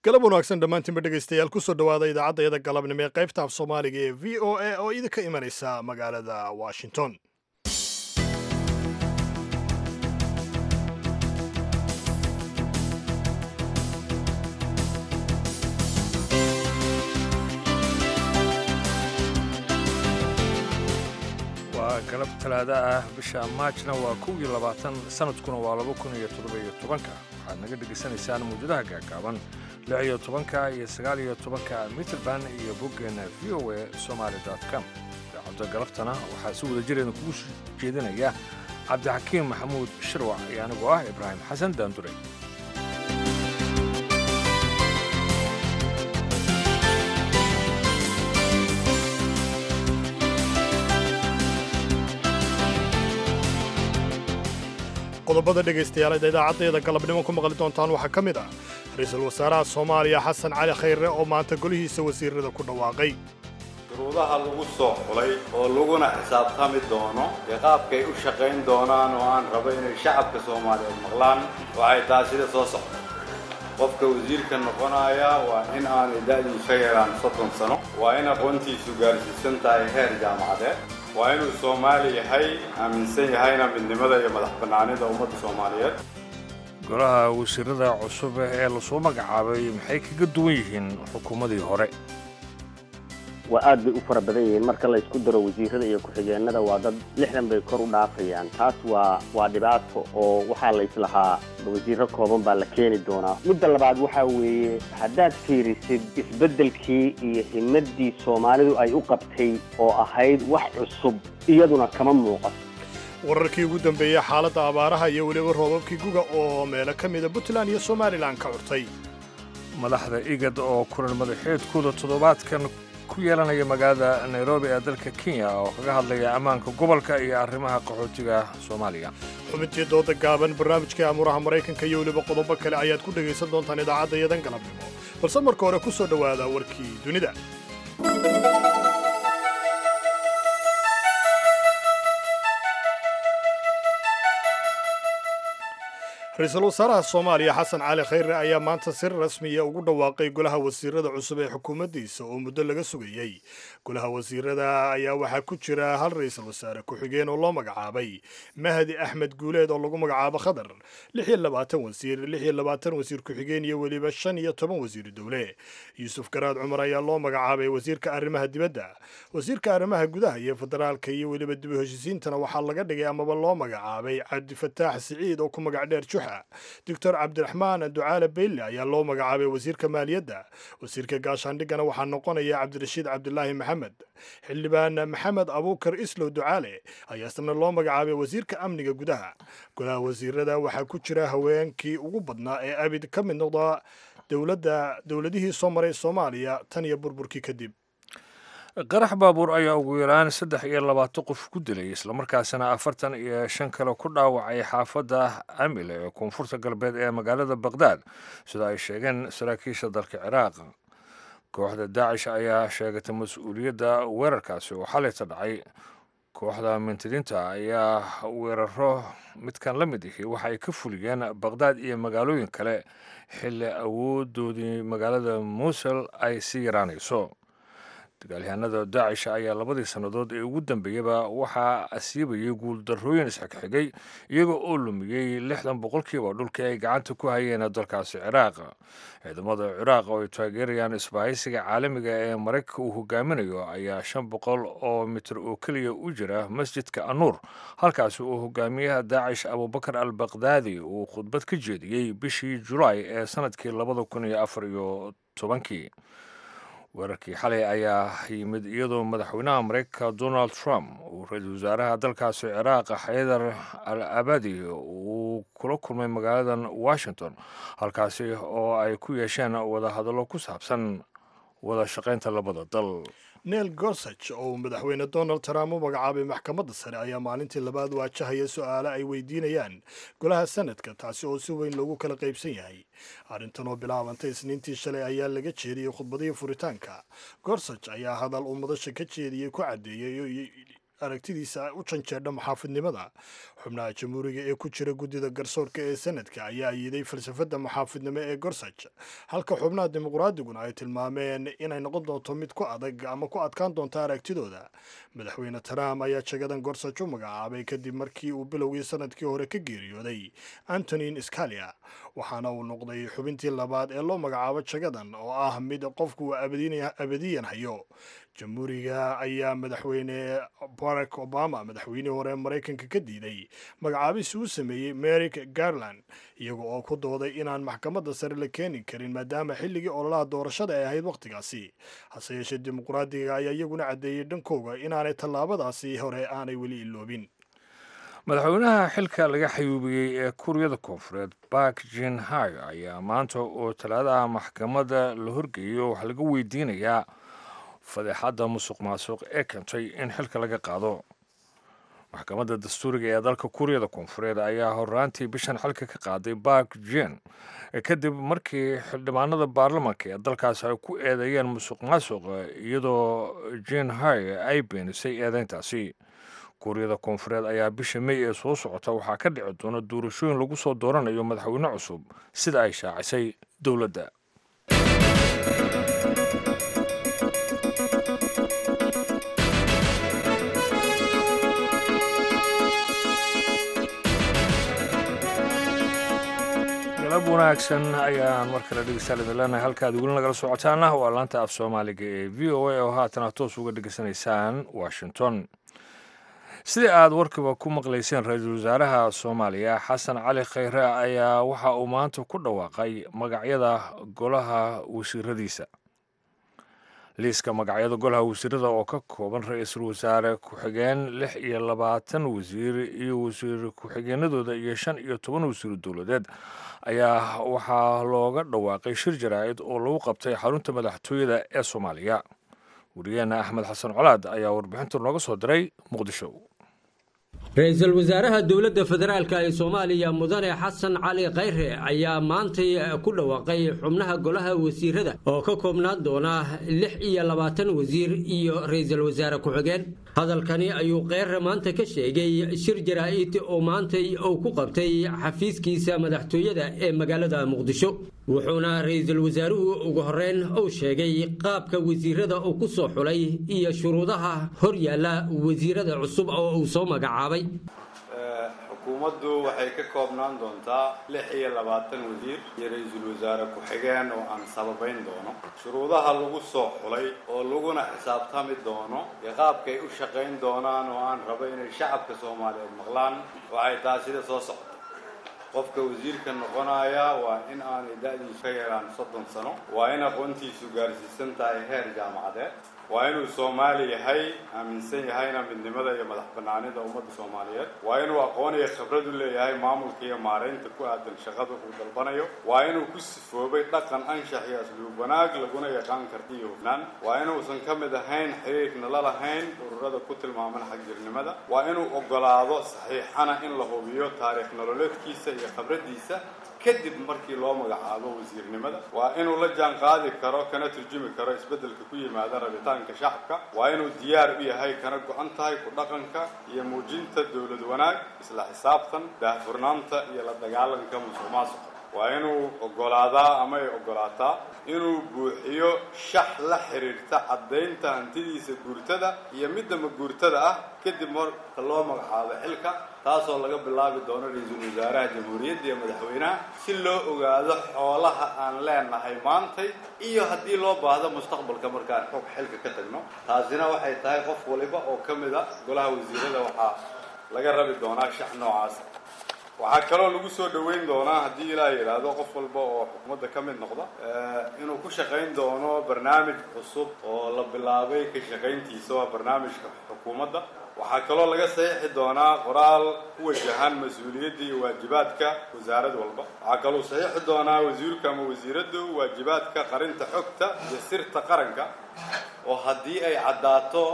galab wanaagsan dhammaantiinba dhegaystayaal kusoo dhowaada idaacadda galabnimo ee qaybta af soomaaliga ee v o a oo idinka imanaysa magaalada washington waa galab talaada ah bisha maajna waa kow iyo labaatan sanadkuna waa laba kun iyo toddoba-iyo tobanka waxaad naga dhegaysanaysaan muujadaha gaagaaban lix iyo tobanka iyo sagaal iyo tobanka mitrband iyo boggeena v o a somaali com idaacadda galaftana waxaa si wada jireeda kugu soo jeedinaya cabdixakiim maxamuud shirwac iyo anigoo ah ibraahim xasan daandure qodobada dhegaystayaaleed idaacaddeeda galabnimo ku maqli doontaan waxaa ka mid ah ra-iisul wasaaraha soomaaliya xasan cali khayre oo maanta golihiisa wasiirada ku dhawaaqay shuruudaha lagu soo xulay oo laguna xisaabtami doono iyo qaabkay u shaqayn doonaan oo aan rabo inay shacabka soomaaliyeed maqlaan waxay tahay sida soo socda qofka wasiirka noqonaya waa in aanay da'diisu ka yaraan soddon sano waa in aqoontiisu gaarsiisan tahay heer jaamacadeed waa inuu soomaali yahay aaminsan yahayna midnimada iyo madax bannaanida ummadda soomaaliyeed golaha wasiirada cusub ee lasoo magacaabay maxay kaga duwan yihiin xukuumadii hore waa aad bay u fara badan yihiin marka la isku daro wasiirada iyo ku-xigeenada waa dad lixdan bay kor u dhaafayaan taas waa waa dhibaato oo waxaa la islahaa wasiiro kooban baa la keeni doonaa midda labaad waxaa weeye haddaad fiirisid isbeddelkii iyo himadii soomaalidu ay u qabtay oo ahayd wax cusub iyaduna kama muuqato wararkii ugu dambeeyey xaaladda abaaraha iyo weliba roobabkii guga oo meelo ka mida puntland iyo somalilan ka curtay madaxda igad oo kulan madaxeedkooda toddobaadkan ku yeelanaya magaalada nairobi ee dalka kenya oo kaga hadlaya ammaanka gobolka iyo arrimaha qaxootiga soomaaliya xubintii dooda gaaban barnaamijkai amuuraha maraykanka iyo weliba qodobo kale ayaad ku dhegaysan doontaan idaacadda yadan galabnimo balse marka hore ku soo dhowaada warkii dunida ra-iisul wasaaraha soomaaliya xasan cali khayre ayaa maanta si rasmiya ugu dhawaaqay golaha wasiirada cusub ee xukuumaddiisa oo muddo laga sugayey golaha wasiirada ayaa waxaa ku jira hal ra-iisul wasaare ku-xigeen oo loo magacaabay mahdi axmed guuleed oo lagu magacaabo khadar lix iyo labaatan wasiir lix iyo labaatan wasiir ku-xigeen iyo weliba shan iyo toban wasiir dowle yuusuf garaad cumar ayaa loo magacaabay wasiirka arrimaha dibadda wasiirka arrimaha gudaha iyo federaalka iyo weliba dib u heshisiintana waxaa laga dhigay amaba loo magacaabay cabdifataax siciid oo ku magac dheer juxa doctor cabdiraxmaan ducaale beyle ayaa loo magacaabay wasiirka maaliyadda wasiirka gaashaandhigana waxaa noqonaya cabdirashiid cabdilaahi maxamed xildhibaan maxamed abuukar islow ducaale ayaa isna loo magacaabay wasiirka amniga gudaha golaha wasiirada waxaa ku jira haweenkii ugu badnaa ee abid ka mid noqda dowladda dowladihii soo maray soomaaliya tan iyo burburkii kadib qarax baabuur ayaa ugu yaraan saddex iyo labaatan qof ku dilay islamarkaasina afartan iyo shan kale ku dhaawacay xaafadda amile ee koonfurta galbeed ee magaalada baqhdaad sida ay sheegeen saraakiisha dalka ciraaq kooxda daacish ayaa sheegatay mas-uuliyadda weerarkaasi oo xalayta dhacay kooxda mintidiinta ayaa weeraro midkan la mid ihi waxa ay ka fuliyeen baqhdaad iyo magaalooyin kale xilli awoodoodii magaalada muusul ay sii yaraanayso dagaalyahanada daacish ayaa labadii sannadood ee ugu dambeeyaba waxaa asiibayay guuldarrooyin isxigxigay iyaga oo lumiyey lixdan boqolkiiba dhulkii ay gacanta ku hayeen dalkaasi ciraaq ciidamada ciraaq oo ay taageerayaan isbahaysiga caalamiga ee maraykanka uu hogaaminayo ayaa shan boqol oo mitir oo keliya u jira masjidka anuur halkaasi uu hogaamiyaha daacish abubakar al baqdaadi uu khudbad ka jeediyey bishii julaay ee sanadkii labada kun iyo afar iyo tobankii weerarkii xalay ayaa yimid iyadoo madaxweynaha maraykanka donald trump uu ra-iisul wasaaraha dalkaasi ciraaq xaydar al abadi uu kula kulmay magaaladan washington halkaasi oo ay ku yeesheen wadahadallo ku saabsan wada shaqaynta labada dal neil gorsage oo uu madaxweyne donald trump u magacaabay maxkamadda sare ayaa maalintii labaad waajahaya su-aale ay weydiinayaan golaha sanadka taasi oo si weyn loogu kala qaybsan yahay arrintan oo bilaabantay isniintii shalay ayaa laga jeediyey khudbadihii furitaanka gorsage ayaa hadal uu madasha ka jeediyey ku caddeeyey aragtidiisa u janjeedha muxaafidnimada xubnaha jamhuuriga ee ku jira guddida garsoorka ee sanadka ayaa ayiday falsafadda muxaafidnimo ee gorsaj halka xubnaha dimuqraadiguna ay tilmaameen inay noqon doonto mid ku adag ama ku adkaan doonto aragtidooda madaxweyne trump ayaa jagadan gorsaj u magacaabay kadib markii uu bilowgii sanadkii hore ka geeriyooday antonin scalia waxaana uu noqday xubintii labaad ee loo magacaabo jagadan oo ah mid qofku uu abadiyan hayo jamhuuriga ayaa madaxweyne barack obama madaxweynihii hore ee maraykanka ka diiday magacaabis uu sameeyey merrick garland iyaga oo ku dooday inaan maxkamadda sare la keeni karin maadaama xilligii ololaha doorashada ay ahayd wakhtigaasi hase yeeshee dimuqraadiga ayaa iyaguna caddeeyey dhankooga inaanay tallaabadaasi hore aanay weli iloobin madaxweynaha xilka laga xayuubiyey ee kuuriyada koonfureed bark jin hai ayaa maanta oo talaadaha maxkamadda la horgeeyo waxaa laga weydiinayaa fadeexadda musuq maasuq ee keentay in xilka laga qaado maxkamadda dastuuriga ee dalka kuuriyada koonfureed ayaa horaantii bishan xilka ka qaaday bark jin kadib markii xildhibaanada baarlamanka ee dalkaasi ay ku eedeeyeen musuq maasuq iyadoo jin hai ay beenisay eedeyntaasi kuuriyada koonfureed ayaa bisha mey ee soo socota waxaa ka dhici doona doorashooyin lagu soo dooranayo madaxweyne cusub sida ay shaacisay dowladda galab wanaagsan ayaan mar kale dhegeystaal idin leenahay halkaad weli nagala socotaana waa laanta af soomaaliga ee v o a oo haatana toos uga dhegeysanaysaan washington sidii aada warkiba ku maqlayseen ra-iisul wasaaraha soomaaliya xasan cali khayre ayaa waxa uu maanta ku dhawaaqay magacyada golaha wasiiradiisa liiska magacyada golaha wasiirada oo ka kooban ra-iisul wasaare ku-xigeen lix iyo labaatan wasiir iyo wasiir ku-xigeenadooda iyo shan iyo toban wasiir dowladeed ayaa waxaa looga dhawaaqay shir jaraa'id oo lagu qabtay xarunta madaxtooyada ee soomaaliya wariyaheena axmed xasan colaad ayaa warbixinta nooga soo diray muqdisho ra-iisul wasaaraha dowladda federaalk ee soomaaliya mudane xasan cali khayre ayaa maantay ku dhawaaqay xubnaha golaha wasiirada oo ka koobnaan doona lix iyo labaatan wasiir iyo ra-iisul wasaare ku-xigeen hadalkani ayuu kheyre maanta ka sheegay shir jaraa'id oo maantay uu ku qabtay xafiiskiisa madaxtooyada ee magaalada muqdisho wuxuuna ra-iisul wasaaruhu ugu horeyn uu sheegay qaabka wasiirada uu ku soo xulay iyo shuruudaha hor yaalla wasiirada cusub oo uu soo magacaabay xukuumaddu waxay ka koobnaan doontaa lix iyo labaatan wasiir iyo ra-iisul wasaare ku-xigeen oo aan sababayn doono shuruudaha lagu soo xulay oo laguna xisaabtami doono iyo qaabkay u shaqayn doonaan oo aan rabo inay shacabka soomaaliyeed maqlaan waxay tahay sida soo socda qofka wasiirka noqonaya waa in aanay da-diisu ka yaraan soddon sano waa in aqoontiisu gaarsiisan tahay heer jaamacadeed waa inuu soomaali yahay aaminsan yahayna midnimada iyo madax banaanida ummadda soomaaliyeed waa inuu aqoon iyo khibrad u leeyahay maamulka iyo maaraynta ku aadan shaqada uu dalbanayo waa inuu ku sifoobay dhaqan anshax iyo asluub wanaag laguna yaqaan karti iyo hufnaan waa inuusan ka mid ahayn xiriirna la lahayn ururada ku tilmaaman xagjirnimada waa inuu ogolaado saxiixana in la hubiyo taariikh nololeedkiisa iyo khibradiisa kadib markii loo magacaabo wasiirnimada waa inuu la jaan qaadi karo kana turjumi karo isbeddelka ku yimaada rabitaanka shacabka waa inuu diyaar u yahay kana go-an tahay ku dhaqanka iyo muujinta dowlad wanaag isla xisaabtan daahfurnaanta iyo la dagaalanka musuq maasuqa waa inuu ogolaadaa ama ay ogolaataa inuu buuxiyo shax la xiriirta caddaynta hantidiisa guurtada iyo midda maguurtada ah kadib marka loo magacaabo xilka taasoo laga bilaabi doono ra-iisul wasaaraha jamhuuriyadda iyo madaxweynaha si loo ogaado xoolaha aan leenahay maantay iyo haddii loo baahdo mustaqbalka markaan xog xilka ka tagno taasina waxay tahay qof waliba oo ka mid a golaha wasiirada waxaa laga rabi doonaa shax noocaas waxaa kaloo lagu soo dhoweyn doonaa haddii ilaa yidhaahdo qof walba oo xukuumadda ka mid noqda inuu ku shaqayn doono barnaamij cusub oo la bilaabay ka shaqayntiisa waa barnaamijka xukuumadda waxaa kaloo laga saxiixi doonaa qoraal ku wajahan mas-uuliyadda iyo waajibaadka wasaarad walba waxaa kaloo saxiixi doonaa wasiirka ama wasiiraddu waajibaadka qarinta xogta iyo sirta qaranka oo haddii ay caddaato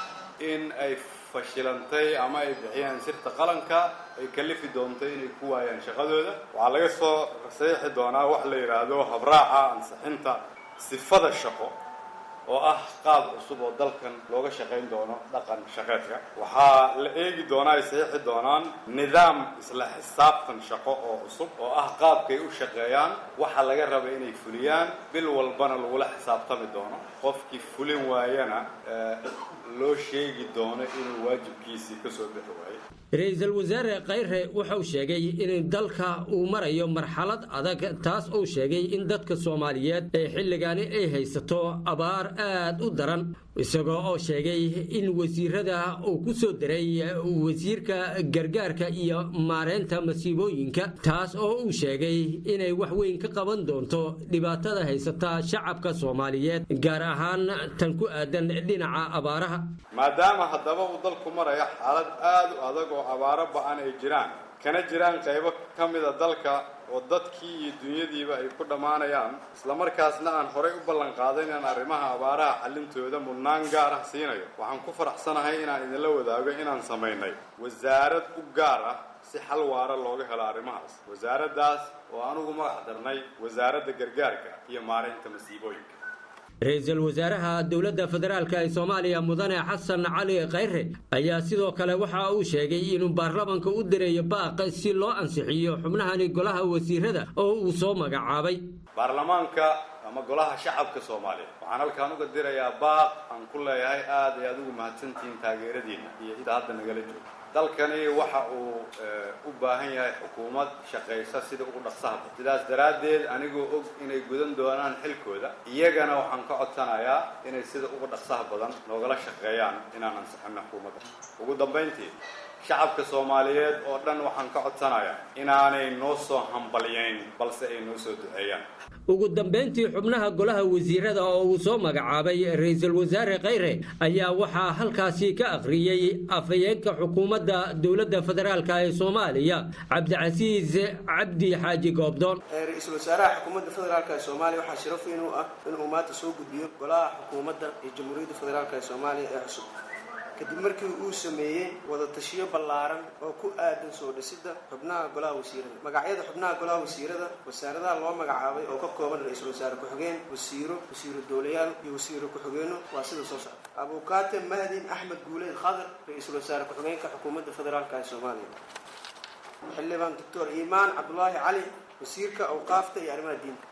in ay fashilantay ama ay bixiyaan sirta qalanka ay kalifi doonto inay ku waayaan shaqadooda waxaa laga soo saxiixi doonaa wax la yidhaahdo habraaca ansixinta sifada shaqo oo ah qaab cusub oo dalkan looga shaqayn doono dhaqan shaqeedka waxaa la eegi doonaa ay saxiixi doonaan nidaam isla xisaabtan shaqo oo cusub oo ah qaabkay u shaqeeyaan waxa laga raba inay fuliyaan bil walbana lagula xisaabtami doono qofkii fulin waayana loo sheegi doono inuu waajibkiisii ka soo bixi waayo ra-iisul wasaare khayre wuxuu sheegay in dalka uu marayo marxalad adag taas uu sheegay in dadka soomaaliyeed ee xilligaani ay haysato abaar aad u daran isagoo oo sheegay in wasiirada uu ku soo diray wasiirka gargaarka iyo maareynta masiibooyinka taas oo uu sheegay inay wax weyn ka qaban doonto dhibaatada haysata shacabka soomaaliyeed gaar ahaan tan ku aadan dhinaca abaaraha maadaama haddaba uu dalku maraya xaalad aad u adag oo abaaro ba-an ay jiraan kana jiraan qaybo ka mida dalka oo dadkii iyo dunyadiiba ay ku dhammaanayaan islamarkaasna aan horay u ballan qaaday inaan arrimaha abaaraha xallintooda mudnaan gaar ah siinayo waxaan ku faraxsanahay inaan idinla wadaago inaan samaynay wasaarad u gaar ah si xal waara looga helo arrimahaas wasaaraddaas oo anugu magac darnay wasaaradda gargaarka iyo maareynta masiibooyinka ra-iisul wasaaraha dowladda federaalk ee soomaaliya mudane xasan cali khayre ayaa sidoo kale waxa uu sheegay inuu baarlamanka u direeyo baaq si loo ansixiyo xubnahani golaha wasiirada oo uu soo magacaabay baarlamaanka ama golaha shacabka soomaaliya waxaan halkaan uga dirayaa baaq aan ku leeyahay aad ay aad ugu mahadsantihiin taageeradiina iyo inta hadda nagala jooga dalkani waxa uu u baahan yahay xukuumad shaqaysa sida ugu dhaqsaha badan sidaas daraaddeed anigoo og inay gudan doonaan xilkooda iyagana waxaan ka codsanayaa inay sida ugu dhaqsaha badan noogala shaqeeyaan inaan ansixino xukuumadda ugu dambayntii shacabka soomaaliyeed oo dhan waxaan ka codsanayaa inaanay noo soo hambalyayn balse ay noo soo duceeyaan ugu dambayntii xubnaha golaha wasiirada oo uu soo magacaabay ra-iisul wasaare khayre ayaa waxaa halkaasi ka akhriyey afhayeenka xukuumadda dowladda federaalk ee soomaaliya cabdicasiis cabdi xaaji goobdoon ra-iisul wasaaraha xukuumadda federaalk ee soomaaliya waxaa sharaf weyn u ah inuu maanta soo gudbiyo golaha xukuumadda ee jamhuuriyadda federaalk ee soomaaliya ee cusub kadib markii uu sameeyey wadatashiyo ballaaran oo ku aadan soo dhisidda xubnaha golaha wasiirada magacyada xubnaha golaha wasiirada wasaaradaha loo magacaabay oo ka kooban ra-iisul wasaare ku-xigeen wasiiro wasiiro dowlayaal iyo wasiiro ku-xigeenno waa sida soo socda abukaate mahdin axmed guuleed khadar ra-iisul wasaare ku-xigeenka xukuumadda federaalk ee soomaaliya xildhibaan doctor iimaan cabdulaahi cali wasiirka awqaafta iyo arrimaha diinta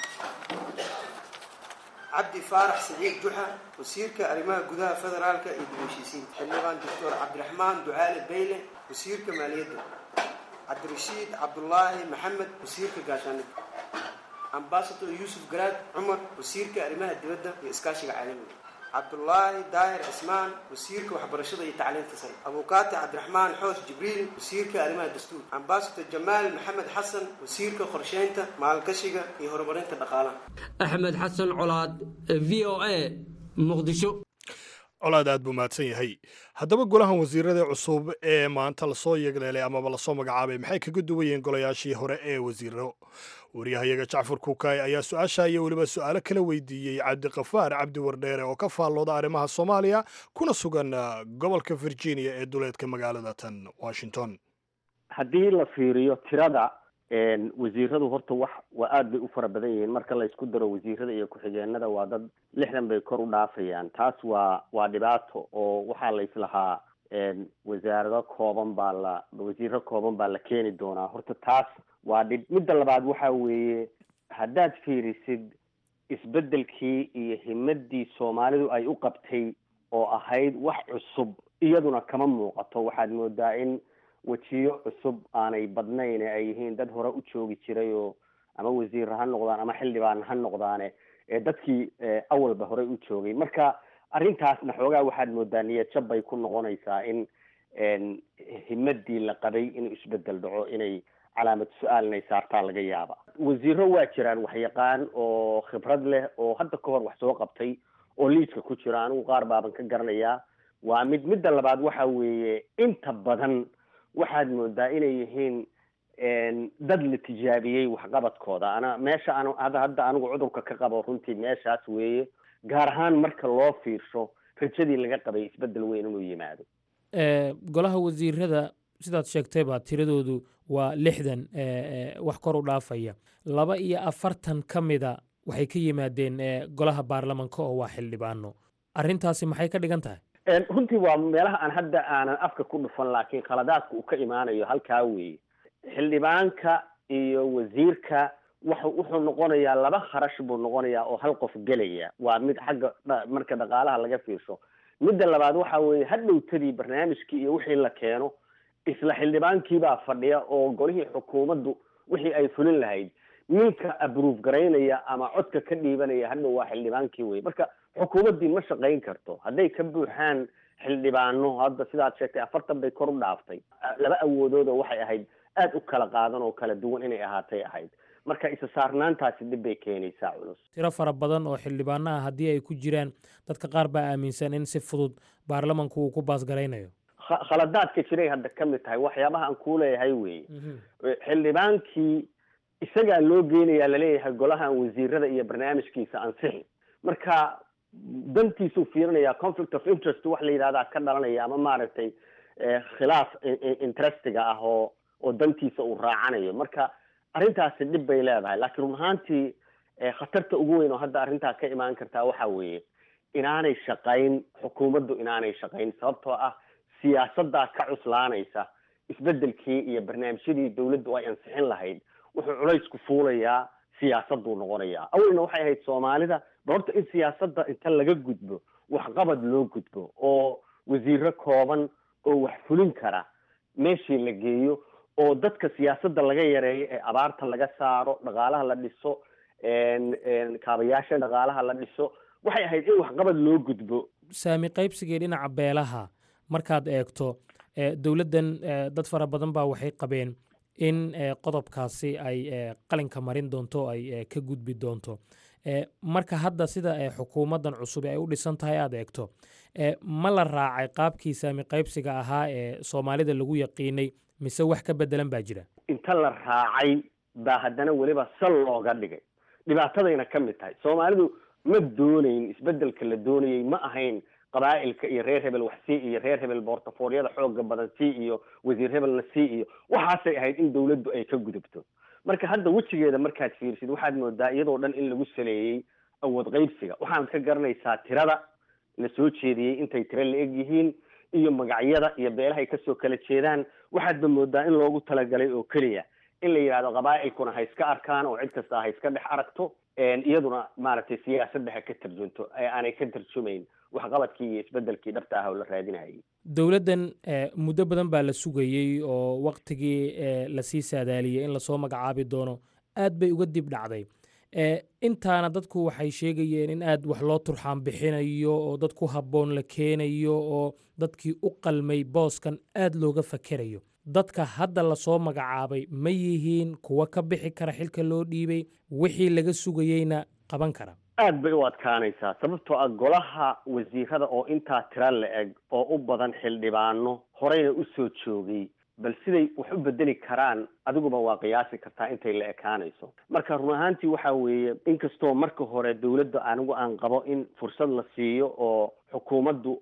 cabdi faarax siciid juxa wasiirka arrimaha gudaha federaalka iyo dib heshiisiinta xildhibaan doctor cabdiraxmaan ducaale bayle wasiirka maaliyadda cabdirashiid cabdulaahi maxamed wasiirka gaashaanida ambasador yuusuf garaad cumar wasiirka arrimaha dibadda iyo iskaashiga caalamiga cabdulaahi daahir cismaan wasiirka waxbarashada iyo tacliinta sare abukaate cabdiraxmaan xoos jibriil wasiirka arrimaha dastuur ambasador jamaal maxamed xasan wasiirka qorsheynta maalgashiga iyo horumarinta dhaqaalaha axmed xasan colaad v o a muqdisho colaad aad buu mahadsan yahay haddaba golahan wasiirada cusub ee maanta lasoo yegleelay amaba lasoo magacaabay maxay kaga duwan yihiin golayaashii hore ee wasiiro waryahayaga jacfar kuukay ayaa su-aasha iyo weliba su-aalo kala weydiiyey cabdiqafaar cabdi wardheere oo ka faallooda arrimaha soomaaliya kuna sugan gobolka virginia ee duleedka magaalada tan washington haddii la fiiriyo tirada wasiiradu horta wax waa aada bay u fara badan yihiin marka la isku daro wasiirada iyo ku-xigeenada waa dad lixdan bay kor u dhaafayaan taas waa waa dhibaato oo waxaa la islahaa wasaarado kooban baa la wasiiro kooban baa la keeni doonaa horta taas waa dhib midda labaad waxa weeye haddaad fiirisid isbeddelkii iyo himadii soomaalidu ay u qabtay oo ahayd wax cusub iyaduna kama muuqato waxaad moodaa in wejiyo cusub aanay badnayn ay yihiin dad hore u joogi jiray oo ama wasiir ha noqdaan ama xildhibaan ha noqdaane ee dadkii awalba horey u joogay marka arrintaasna xoogaa waxaad moodaa niyad jab bay ku noqonaysaa in himadii la qabay inuu isbedel dhaco inay calaamad su-aal inay saartaa laga yaaba wasiiro waa jiraan waxyaqaan oo khibrad leh oo hadda ka hor wax soo qabtay oo liiska ku jira anigu qaar baaban ka garanayaa waa mid midda labaad waxa weeye inta badan waxaad moodaa inay yihiin dad la tijaabiyey waxqabadkooda ana meesha an hadda hadda anigu cudurka ka qabo runtii meeshaas weeye gaar ahaan marka loo fiirsho rajadii laga qabay isbedel weyn inuu yimaado golaha wasiirada sidaad sheegtayba tiradoodu waa lixdan wax kor u dhaafaya laba iyo afartan ka mida waxay ka yimaadeen golaha baarlamanka oo waa xildhibaano arrintaasi maxay ka dhigan tahay runtii waa meelaha aan hadda aanan afka ku dhufan laakiin khaladaadka uu ka imaanayo halkaa weeye xildhibaanka iyo wasiirka wuxu wuxuu noqonayaa laba kharash buu noqonayaa oo hal qof gelaya waa mid xagga marka dhaqaalaha laga fiirsho midda labaad waxa weeye hadhowtadii barnaamijkii iyo wixii la keeno isla xildhibaankiibaa fadhiya oo golihii xukuumaddu wixii ay fulin lahayd ninka abruuf garaynaya ama codka ka dhiibanaya hadhow waa xildhibaankii wey marka xukuumaddii ma shaqayn karto hadday ka buuxaan xildhibaano hadda sidaad sheegtay afartan bay kor u dhaaftay laba awoodoodoo waxay ahayd aada u kala qaadan oo kala duwan inay ahaatay ahayd marka isa saarnaantaasi dhib bay keenaysaa culus tiro fara badan oo xildhibaano ah haddii ay ku jiraan dadka qaar baa aaminsan in si fudud baarlamanku uu ku baasgaraynayo khaladaadka jiray hadda ka mid tahay waxyaabaha aan kuu leeyahay weeye xildhibaankii isagaa loo geenayaa laleeyahay golahan wasiirada iyo barnaamijkiisa ansixi marka dantiisuu fiirinaya conflict of interest wax la yidhahdaa ka dhalanaya ama maaragtay khilaaf interestiga ah oo oo dantiisa uu raacanayo marka arrintaasi dhib bay leedahay laakiin run ahaantii khatarta ugu weyn oo hadda arrintaa ka imaan kartaa waxa weeye inaanay shaqayn xukuumaddu inaanay shaqayn sababtoo ah siyaasaddaa ka cuslaanaysa isbedelkii iyo barnaamijyadii dawladdu ay ansixin lahayd wuxuu culaysku fuulayaa siyaasaduu noqonayaa awalna waxay ahayd soomaalida ba horta in siyaasadda inta laga gudbo waxqabad loo gudbo oo wasiiro kooban oo wax fulin kara meeshii la geeyo oo dadka siyaasadda laga yareeyo ee abaarta laga saaro dhaqaalaha la dhiso kaabayaasha dhaqaalaha la dhiso waxay ahayd in waxqabad loo gudbo saami qaybsigii dhinaca beelaha markaad eegto dowladdan dad fara badan baa waxay qabeen in qodobkaasi ay qalinka marin doonto ay ka gudbi doonto marka hadda sida xukuumaddan cusub ay u dhisan tahay aad eegto ma la raacay qaabkii saami qaybsiga ahaa ee soomaalida lagu yaqiinay mise wax ka bedelan baa jira inta la raacay baa haddana weliba sal looga dhigay dhibaatadayna ka mid tahay soomaalidu ma doonayn isbedelka la doonayay ma ahayn qabaa'ilka iyo reer hebel wax sii iyo reer hebel boortafooryada xooga badan sii iyo wasiir hebelna sii iyo waxaasay ahayd in dawladdu ay ka gudubto marka hadda wejigeeda markaad fiirsid waxaad moodaa iyadoo dhan in lagu saleeyey awood qaybsiga waxaanad ka garanaysaa tirada la soo jeediyey intay tiro la eg yihiin iyo magacyada iyo beelahay kasoo kala jeedaan waxaadba moodaa in loogu talagalay oo keliya in la yidhahdo qabaa'ilkuna ha iska arkaan oo cid kasta ha iska dhex aragto iyaduna maaragtay siyaasadda ha ka tarjunto ee aanay ka tarjumayn waxqabadkii iyo isbedelkii dhabta ah oo la raadinayay dowladdan muddo badan baa la sugayey oo waktigii lasii saadaaliyey in lasoo magacaabi doono aad bay uga dib dhacday intaana dadku waxay sheegayeen in aad wax loo turxaan bixinayo oo dad ku habboon la keenayo oo dadkii u qalmay booskan aad looga fakerayo dadka hadda lasoo magacaabay ma yihiin kuwa ka bixi kara xilka loo dhiibay wixii laga sugayeyna qaban kara aad bay u adkaanaysaa sababtoo ah golaha wasiirada oo intaa tira la eg oo u badan xildhibaano horeyna u soo joogay bal siday wax u bedeli karaan adiguba waa qiyaasi kartaa intay la ekaanayso marka run ahaantii waxa weeye inkastoo marka hore dawladda anigu aan qabo in fursad la siiyo oo xukuumaddu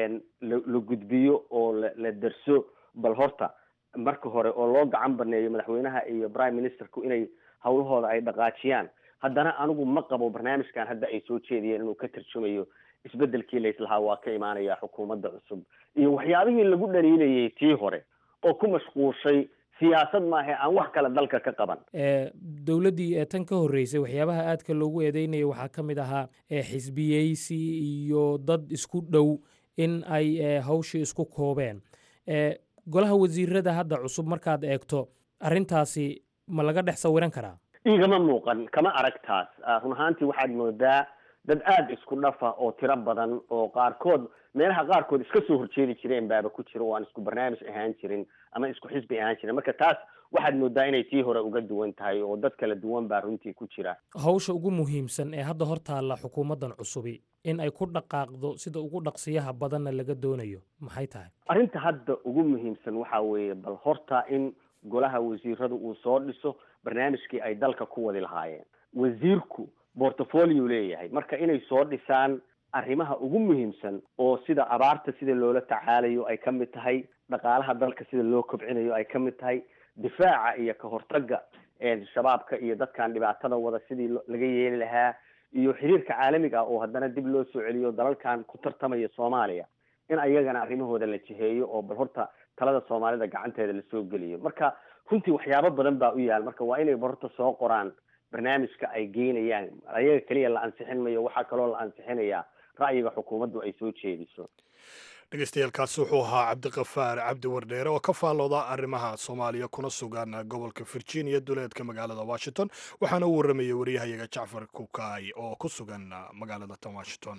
la gudbiyo oo la derso bal horta marka hore oo loo gacan baneeyo madaxweynaha iyo prime ministerku inay hawlahooda ay dhaqaajiyaan haddana anigu ma qabo barnaamijkan hadda ay soo jeediyeen inuu ka tarjumayo isbedelkii layslahaa waa ka imaanaya xukuumadda cusub iyo waxyaabihii lagu dhaliilayay tii hore oo ku mashquulshay siyaasad maahe aan wax kale dalka ka qaban dowladdii tan ka horreysay waxyaabaha aadka loogu eedeynaya waxaa ka mid ahaa xisbiyeysi iyo dad isku dhow in ay hawshii isku koobeen golaha wasiirada hadda cusub markaad eegto arrintaasi ma laga dhex sawiran karaa igama muuqan kama arag taas run ahaantii waxaad moodaa dad aada isku dhafa oo tiro badan oo qaarkood meelaha qaarkood iska soo horjeedi jireen baaba ku jira oo aan isku barnaamij ahaan jirin ama isku xisbi ahaan jirin marka taas waxaad moodaa inay tii hore uga duwan tahay oo dad kala duwan baa runtii ku jira hawsha ugu muhiimsan ee hadda hor taalla xukuumaddan cusubi in ay ku dhaqaaqdo sida ugu dhaqsiyaha badanna laga doonayo maxay tahay arrinta hadda ugu muhiimsan waxa weeye bal horta in golaha wasiiradu uu soo dhiso barnaamijkii ay dalka ku wadi lahaayeen wasiirku portfolio leeyahay marka inay soo dhisaan arrimaha ugu muhiimsan oo sida abaarta sida loola tacaalayo ay ka mid tahay dhaqaalaha dalka sida loo kobcinayo ay ka mid tahay difaaca iyo ka hortagga shabaabka iyo dadkan dhibaatada wada sidii laga yeeli lahaa iyo xiriirka caalamiga ah oo haddana dib loo soo celiyo dalalkan ku tartamaya soomaaliya in ayagana arrimahooda la jiheeyo oo bal horta talada soomaalida gacanteeda lasoo geliyo marka runtii waxyaabo badan baa u yaal marka waa inay horta soo qoraan barnaamijka ay geynayaan ayaga keliya la ansixin mayo waxaa kaloo la ansixinayaa ra'yiga xukuumaddu ay soo jeediso dhegeystayaaalkaasi wuxuu ahaa cabdiqafaar cabdi wardheere oo ka faallooda arrimaha soomaaliya kuna sugan gobolka virginia duleedka magaalada washington waxaana u warramayay waryahayaga jacfar kukaay oo ku sugan magaalada tan washington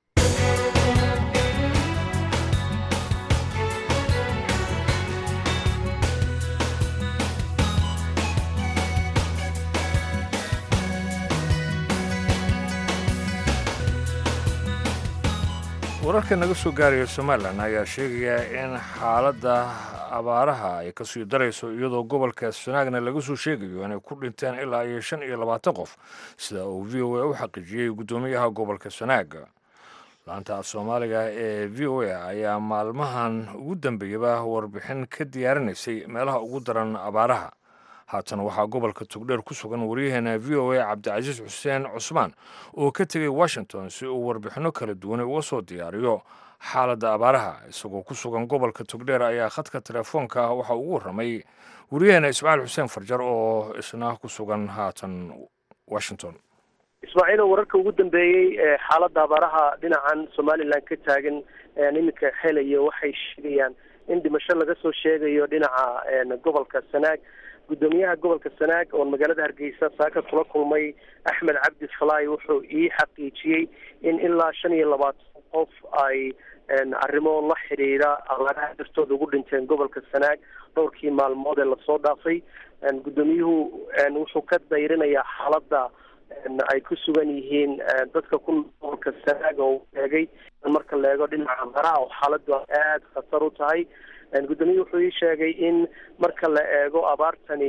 wararka naga soo gaaraya somalilan ayaa sheegaya in xaaladda abaaraha ay kasii darayso iyadoo gobolka sanaagna laga soo sheegayo inay ku dhinteen ilaa iyo shan iyo labaatan qof sida uu v o a u xaqiijiyey guddoomiyaha gobolka sanaag laanta af soomaaliga ee v o a ayaa maalmahan ugu dambeeyaba warbixin ka diyaarinaysay meelaha ugu daran abaaraha haatan waxaa gobolka togdheer ku sugan waryaheena v o a cabdicasiis xuseen cusmaan oo ka tegay washington si uu warbixinno kala duwan uga soo diyaariyo xaaladda abaaraha isagoo ku sugan gobolka togdheer ayaa khadka telefoonka waxa ugu warramay waryaheena ismaaciil xuseen farjar oo isna ku sugan haatan washington ismaaciilo wararka ugu dambeeyey ee xaaladda abaaraha dhinacan somalilan ka taagan iminka helaya waxay sheegayaan in dhimasho laga soo sheegayo dhinaca gobolka sanaag guddoomiyaha gobolka sanaag oo magaalada hargeysa saaka kula kulmay axmed cabdi falaay wuxuu ii xaqiijiyey in ilaa shan iyo labaatan qof ay arrimo la xidhiidha abaaraha dartooda ugu dhinteen gobolka sanaag dhowrkii maalmood ee lasoo dhaafay guddoomiyuhu wuxuu ka dayrinayaa xaaladda ay ku sugan yihiin dadka ku gobolka sanaag oo eegay marka la eego dhinaca abaaraha oo xaaladdu aada khatar u tahay guddoomiye wuxuu ii sheegay in marka la eego abaartani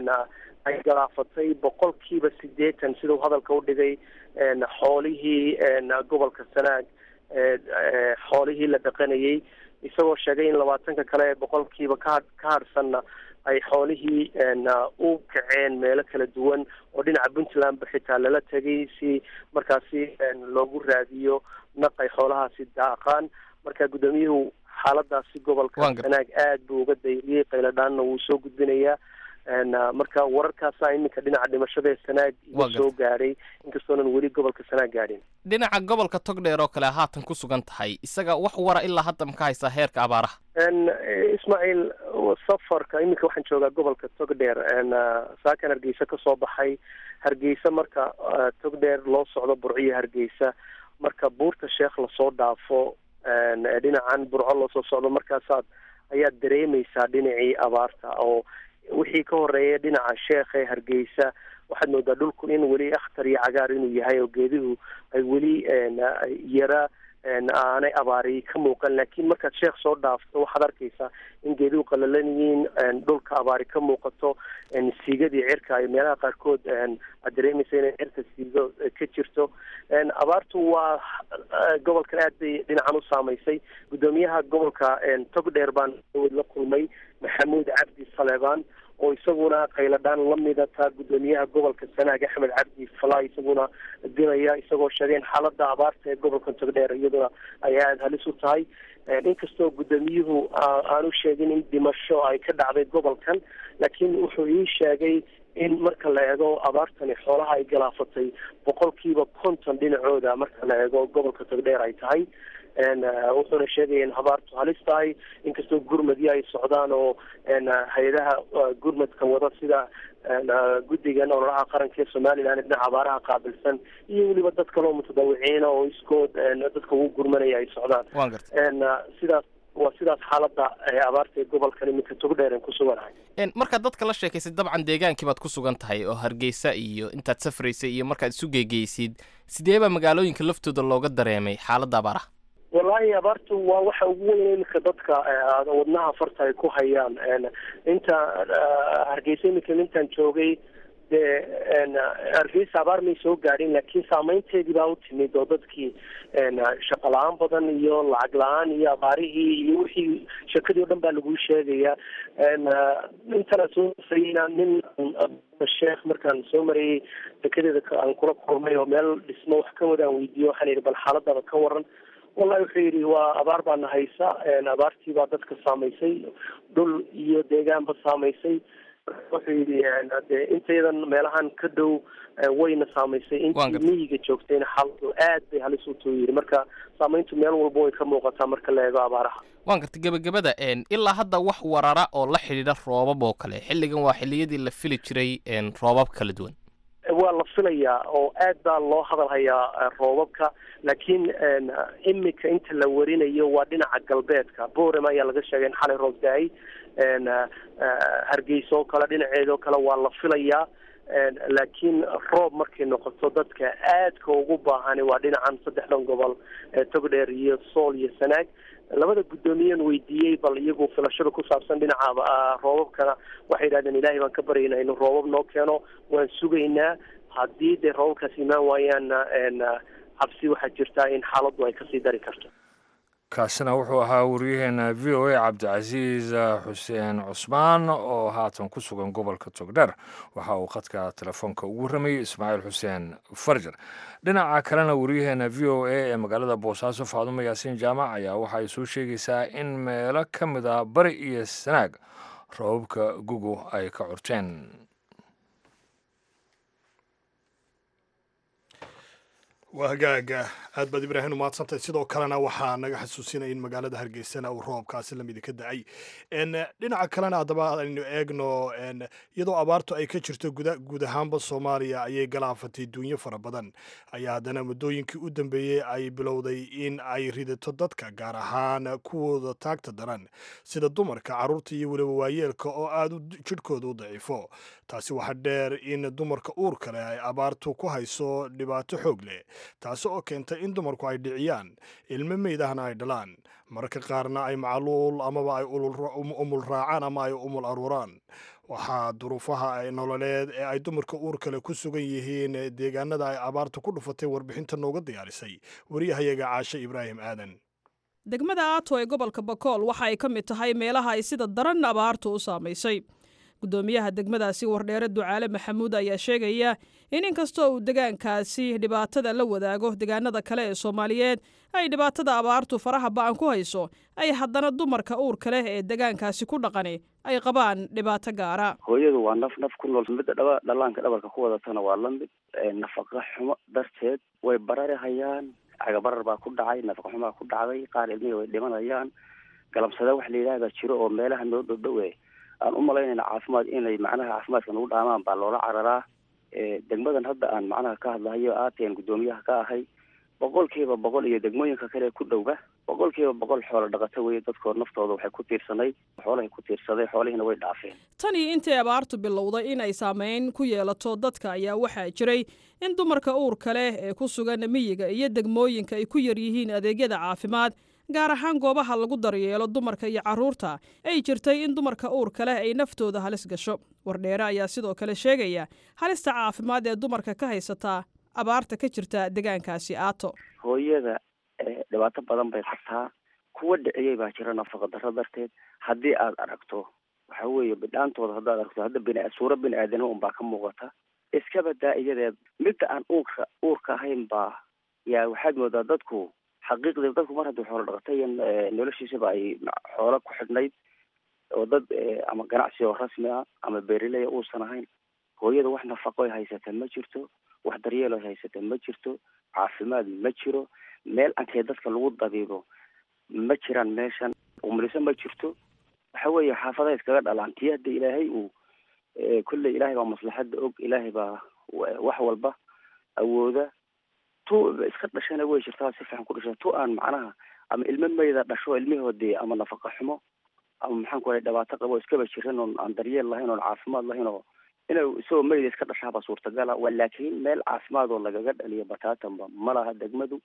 ay galaafatay boqolkiiba sideetan sidau hadalka u dhigay xoolihii gobolka sanaag xoolihii la dhaqanayay isagoo sheegay in labaatanka kale ee boqolkiiba ka ka hadhsanna ay xoolihii u kaceen meelo kala duwan oo dhinaca puntlandba xitaa lala tegay si markaasi loogu raadiyo naq ay xoolahaasi daaqaan marka guddoomiyuhu xaaladaasi gobolka sanaag aad buu uga dayriyey qayladhaanna wuu soo gudbinayaa marka wararkaasa iminka dhinaca dhimashada ee sanaag iga soo gaadhay inkastoonan weli gobolka sanaag gaadhin dhinaca gobolka togdheer oo kale haatan ku sugan tahay isaga wax wara ilaa hadda ma ka haysaa heerka abaaraha ismaaciil safarka iminka waxaan joogaa gobolka togdheer saakan hargeysa kasoo baxay hargeysa marka togdheer loo socdo burciyo hargeysa marka buurta sheekh lasoo dhaafo dhinacan burco loosoo socdo markaasaad ayaad dareemaysaa dhinacii abaarta oo wixii ka horeeya dhinaca sheekh ee hargeysa waxaad moodaa dhulku in weli akhtar iyo cagaar inuu yahay oo geeduhu ay weli yara aanay abaari ka muuqan laakiin markaad sheekh soo dhaafto waxaad arkaysaa in geeduhu qalalan yihiin dhulka abaari ka muuqato siigadii cirka ay meelaha qaarkood aad dareemaysa inay cirka siigo ka jirto abaartu waa gobolkan aad bay dhinacan u saamaysay guddoomiyaha gobolka togdheer baan la kulmay maxamuud cabdi saleebaan oo isaguna qayladhaan lamida taa guddoomiyaha gobolka sanaag axmed cabdi fala isaguna dilaya isagoo sheegay in xaalada abaarta ee gobolka togdheer iyaduna ay aada halis u tahay inkastoo guddoomiyuhu aanu sheegin in dhimasho ay ka dhacday gobolkan laakiin wuxuu ii sheegay in marka la eego abaartani xoolaha ay galaafatay boqolkiiba konton dhinacooda marka la eego gobolka togdheer ay tahay wuxuuna sheegaya in abaartu halis tahay inkastoo gurmadyo ay socdaan oo hay-adaha gurmadka wada sida guddigan ololaha qaranka ee somalilan dhinaca abaaraha qaabilsan iyo weliba dad kaleo mutadawiciina oo iskood dadka ugu gurmanaya ay socdaan sidaas waa sidaas xaalada abaarta ee gobolkan iminka togdheeren ku suganahay markaad dadka la sheekaysay dabcan deegaankii baad ku sugan tahay oo hargeysa iyo intaad safraysay iyo markaad isu geegeysid sideebaa magaalooyinka laftooda looga dareemay xaaladda abaaraha wallaahi abaartu waa waxa ugu weyn iminka dadka wadnaha farta ay ku hayaan inta hargeysa iminka intaan joogay dee hargeysa abaar may soo gaadhin laakiin saameynteedii baa u timid oo dadkii shaqo la-aan badan iyo lacag la-aan iyo abaarihii iyo wixii shakadii o dhan baa laguu sheegaya intana soo sayna nin sheekh markaan soo marayay dekedeeda aan kula kulmay oo meel dhismo wax ka wada aan weydiiyo waxaan yidhi bal xaaladaba ka waran wallahi wuxuu yidhi waa abaar baana haysa abaartii baa dadka saamaysay dhul iyo deegaanba saamaysay wuxuu yidhi de intayadan meelahan ka dhow wayna saamaysay intii miyiga joogtayna xaaladu aad bay halis u tuu yidhi marka saamayntu meel walba way ka muuqataa marka la eego abaaraha waan gartay gebagabada ilaa hadda wax warara oo la xidhiidha roobab oo kale xilligan waa xilliyadii la fili jiray roobab kala duwan waa la filayaa oo aad baa loo hadal hayaa roobabka laakiin imika inta la warinayo waa dhinaca galbeedka borem ayaa laga sheegay in xalay roob da-ay hargeysa oo kale dhinaceeda oo kale waa la filayaa laakiin roob markay noqoto dadka aadka ugu baahani waa dhinacan saddexdan gobol togdheer iyo sool iyo sanaag labada guddoomiyen weydiiyey bal iyagu filashada ku saabsan dhinaca roobabkana waxay yidhahdeen ilaahay baan ka baryaynaa inuu roobab noo keeno waan sugaynaa haddii dee roobabkaas imaan waayaanna cabsi waxaa jirtaa in xaaladdu ay kasii dari karto kaasina wuxuu ahaa wariyaheena v o a cabdicasiis xuseen cusmaan oo haatan ku sugan gobolka togdher waxa uu khadka telefoonka ugu ramayey ismaaciil xuseen farjar dhinaca kalena wariyaheena v o a ee magaalada boosaaso faadumo yaasiin jaamac ayaa waxa ay soo sheegaysaa in meelo ka mid a bari iyo sanaag roobabka gugu ay ka curteen waa hagaaga aad baad ibraahim umahadsantahay sidoo kalena waxaa naga xasuusinaya in magaalada hargeysana uu roobkaasi lamidi ka da-ay dhinaca kalena haddaba aynu eegno iyadoo abaartu ay ka jirto guud ahaanba soomaaliya ayay galaafatay duunyo fara badan ayaa haddana muddooyinkii u dambeeyey ay bilowday in ay ridato dadka gaar ahaan kuwooda taagta daran sida dumarka carruurta iyo weliba waayeelka oo aad jidhkooda u daciifo taasi waxaa dheer in dumarka uurka leh ay abaartu ku hayso dhibaato xoog leh taasi oo keentay in dumarku ay dhiciyaan ilmo meydahna ay dhalaan mararka qaarna ay macluul amaba ay umul raacaan ama ay umul aruuraan waxaa duruufaha nololeed ee ay dumarka uur kale ku sugan yihiin deegaanada ay abaartu ku dhufatay warbixinta nooga diyaarisay wariyahayaga caashe ibraahim aadan degmada aato ee gobolka bakool waxa ay ka mid tahay meelaha ay sida daran abaartu u saamaysay guddoomiyaha degmadaasi wardheere ducaale maxamuud ayaa sheegaya in inkastoo uu degaankaasi dhibaatada la wadaago degaanada kale ee soomaaliyeed ay dhibaatada abaartu faraha ba'an ku hayso ay haddana dumarka uurka leh ee degaankaasi ku dhaqani ay qabaan dhibaato gaara hooyadu waa naf naf ku nool midda dhaba dhallaanka dhabarka ku wadatana waa la mid nafaqa xumo darteed way barari hayaan cagabarar baa ku dhacay nafaqa xumaa ku dhacday qaar ilmihii way dhimanayaan galamsada wax la yidhaahdaa jiro oo meelaha noo dhowdhowe aan u malaynayna caafimaad inay macnaha caafimaadka nagu dhaamaan baa loola cararaa degmadan hadda aan macnaha ka hadlahayo aateen guddoomiyaha ka ahay boqolkiiba boqol iyo degmooyinka kale ku dhowba boqolkiiba boqol xoolo dhaqato weye dadkood naftooda waxay ku tiirsanayd xoolahay ku tiirsaday xoolihiina way dhaafeen tan iyo intii abaartu bilowday in ay saameyn ku yeelato dadka ayaa waxaa jiray in dumarka uurka leh ee ku sugan miyiga iyo degmooyinka ay ku yar yihiin adeegyada caafimaad gaar ahaan goobaha lagu daryeelo dumarka iyo carruurta ay jirtay in dumarka uurka leh ay naftooda halis gasho wardheere ayaa sidoo kale sheegaya halista caafimaad ee dumarka ka haysataa abaarta ka jirta degaankaasi aato hooyada dhibaato badan bay qabtaa kuwa dhiciyey baa jira nafaqa darro darteed haddii aad aragto waxa weeye bidhaantooda haddaad aragto hadda bini suuro bini aadanimo unbaa ka muuqata iskaba daa iyadeed midda aan uurka uurka ahayn baa yaa waxaad moodaa dadku xaqiiqdii dadku mar haddii xoolo dhaqatay noloshiisaba ay xoolo ku xidhnayd oo dad ama ganacsi oo rasmi ah ama beerileya uusan ahayn hooyada wax nafaqo ay haysata ma jirto wax daryeel ay haysata ma jirto caafimaad ma jiro meel ankee dadka lagu dabiibo ma jiraan meeshan umliso ma jirto waxa weeye xaafadaha iskaga dhalaan tii hadda ilaahay uu kolley ilaahay baa maslaxadda og ilaahay baa wax walba awooda tu iska dhashana way jirtaa si fiican ku dhasha tu aan macnaha ama ilmo mayda dhasho ilmihoodii ama nafaqa xumo ama maxaan ku dhibaato qabo iskaba jiran oon aan daryeel lahayn oon caafimaad lahayn oo inuu isagoo mayda iska dhashaaba suurtagala laakiin meel caafimaad oo lagaga dhaliyo bataatanba ma laha degmadu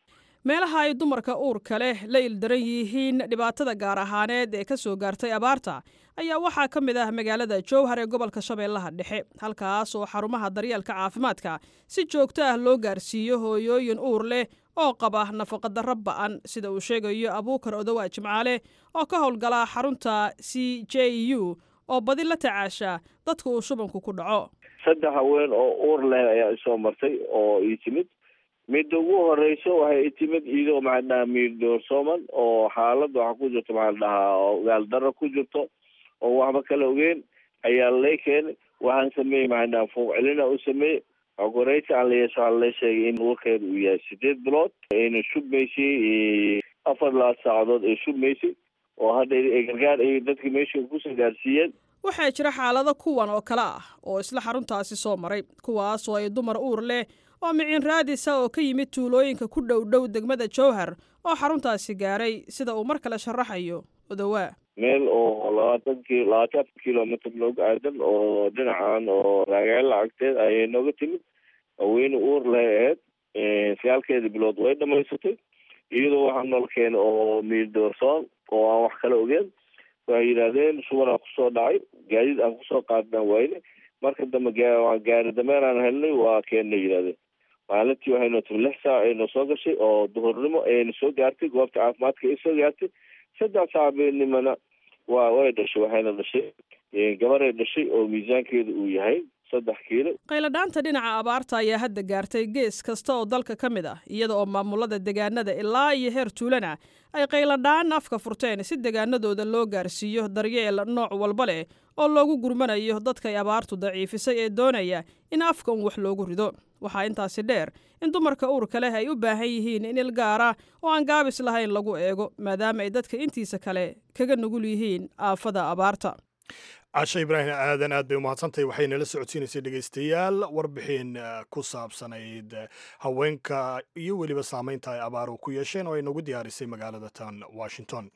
meelaha ay dumarka uurka leh la ildaran yihiin dhibaatada gaar ahaaneed ee ka soo gaartay abaarta ayaa waxaa ka mid ah magaalada jowhar ee gobolka shabeellaha dhexe halkaas oo xarumaha daryeelka caafimaadka si joogto ah loo gaarsiiyo hooyooyin uur leh oo qaba nafaqadarro ba'an sida uu sheegayo abuukar odowaa jimcaale oo ka howlgala xarunta c j u oo badi la tacaasha dadka uu shubanku ku dhaco saddex haween oo uur leh ayaa isoo martay oo ii timid midda ugu horeyso waxay timid iyadoo maxaa dhahaa miirdoorsooman oo xaalad waxa ku jirto maxaa dhahaa oo gaaldaro ku jirto oo waxba kala ogeyn ayaa lay keenay waxaan sameeyey maxaa dhahaa fuuq celina u sameeyey okoreysa aan la yeesho waxaa la sheegay in uurkeeda uu yahay sideed bilood ayna shubmaysay afar labaad saacadood ay shubmaysay oo hadda gargaar ay dadka meesha kusoo gaarsiiyeen waxaa jira xaalado kuwan oo kale ah oo isla xaruntaasi soo maray kuwaas oo ay dumar uur leh oo miciin raadisa oo ka yimid tuulooyinka ku dhow dhow degmada jowhar oo xaruntaasi gaaray sida uu mar kale sharaxayo odowaa meel oo labaatan ki labaatan afar kilomitr nooga aadan oo dhinacan oo raagaala agteed ayay nooga timid haweyne uur leh aheyd sagaalkeeda bilood way dhamaysatay iyadoo waxaa nool keena oo miirdoorsoon oo aan wax kala ogeen waxay yidhahdeen suban aan kusoo dhacay gaadiid aan kusoo qaadnaan wayne marka dambe gaari dameeraan helnay waa keennay yidhahdeen maalintii waxayno timi lix saac ayno soo gashay oo duhurnimo ayna soo gaartay goobta caafimaadka ay soo gaartay saddex saacabeennimana waa way dhashay waxayna dhashay gabaray dhashay oo miisaankeeda uu yahay saddex kiilo qayladhaanta dhinaca abaarta ayaa hadda gaartay gees kasta oo dalka ka mid ah iyada oo maamulada deegaanada ilaa iyo heer tuulana ay qayladhaan afka furteen si deegaanadooda loo gaarsiiyo daryeel nooc walba leh oo loogu gurmanayo dadkay abaartu daciifisay ee doonaya in afka un wax loogu rido waxaa intaasi dheer in dumarka uurka leh ay u baahan yihiin in il gaara oo aan gaabis lahayn lagu eego maadaama ay dadka intiisa kale kaga nugul yihiin aafada abaarta cashe ibraahim aadan aad bay umahadsantahay waxay nala socodsiinaysay dhegaystayaal warbixin ku saabsanayd haweenka iyo weliba saamaynta ay abaaru ku yeesheen oo ay nagu diyaarisay magaalada tan washington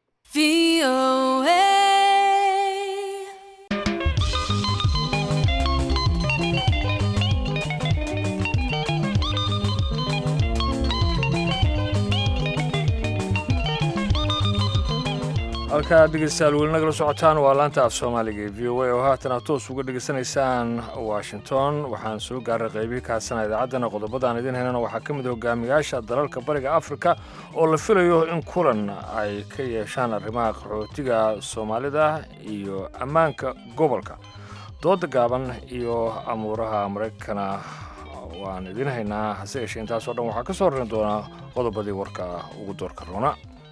halkaa dhegeystayaal weli nagala socotaan waa laanta af soomaaliga ee v o a oo haatan aad toos uga dhegeysanaysaan washington waxaan soo gaaray qaybihii kaasana idaacaddana qodobadaan idiin helana waxaa ka mid hogaamiyaasha dalalka bariga afrika oo la filayo in kulan ay ka yeeshaan arrimaha qaxootiga soomaalida iyo ammaanka gobolka dooda gaaban iyo amuuraha maraykana waan idiin haynaa hase yeeshee intaasoo dhan waxaa ka soo rarin doonaa qodobadii warka ugu doorka roona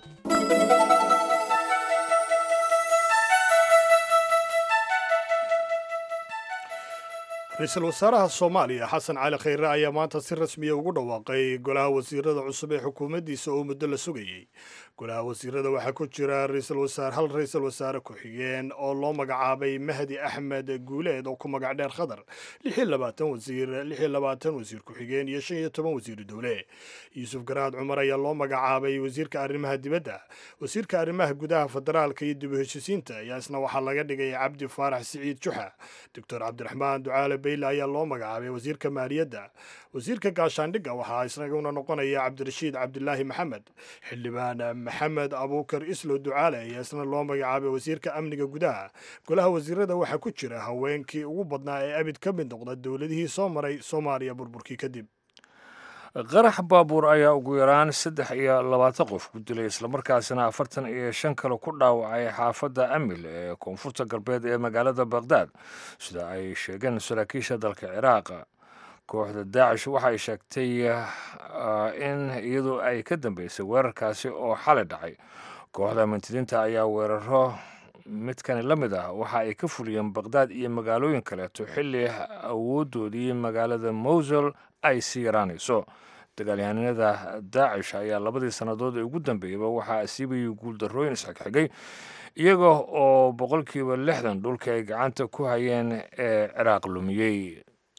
ra-iisul wasaaraha soomaaliya xasan cali khayre ayaa maanta si rasmiya ugu dhawaaqay golaha wasiirada cusub ee xukuumaddiisa oo muddo la sugayey golaha wasiirada waxaa ku jira raisal wasaare hal ra-iisul wasaare ku-xigeen oo loo magacaabay mahdi axmed guuleed oo ku magac dheer khadar lixiyo labaatan wasiir lixiyo labaatan wasiir ku-xigeen iyo shan iyo toban wasiiru dowle yuusuf garaad cumar ayaa loo magacaabay wasiirka arrimaha dibadda wasiirka arrimaha gudaha federaalka iyo dib u heshisiinta ayaa isna waxaa laga dhigay cabdi faarax siciid juxa doctor cabdiraxmaan ducaale bayle ayaa loo magacaabay wasiirka maaliyadda wasiirka gaashaandhigga waxaa isaguna noqonaya cabdirashiid cabdilaahi maxamed xildhibaan maxamed abuukar islo ducaale ayaa isna loo magacaabay wasiirka amniga gudaha golaha wasiirada waxaa ku jira haweenkii ugu badnaa ee abid ka mid noqda dowladihii soo maray soomaaliya burburkii kadib qarax baabuur ayaa ugu yaraan saddex iyo labaatan qof ku dilay islamarkaasina afartan iyo shan kale ku dhaawacay xaafadda amil ee koonfurta galbeed ee magaalada bakhdad sida ay sheegeen saraakiisha dalka ciraaq kooxda daacish waxay sheegtay in iyadu ay ka dambeysay weerarkaasi oo xalay dhacay kooxda mintidiinta ayaa weeraro midkani la mid ah waxa ay ka fuliyeen bakhdad iyo magaalooyin kaleeto xilli awoodoodii magaalada mowsul ay sii yaraanayso dagaalyahanada daacish ayaa labadii sannadood ee ugu dambeeyaba waxaa asiibayay guuldarrooyin isxigxigay iyaga oo boqolkiiba lixdan dhulka ay gacanta ku hayeen ee ciraaq lumiyey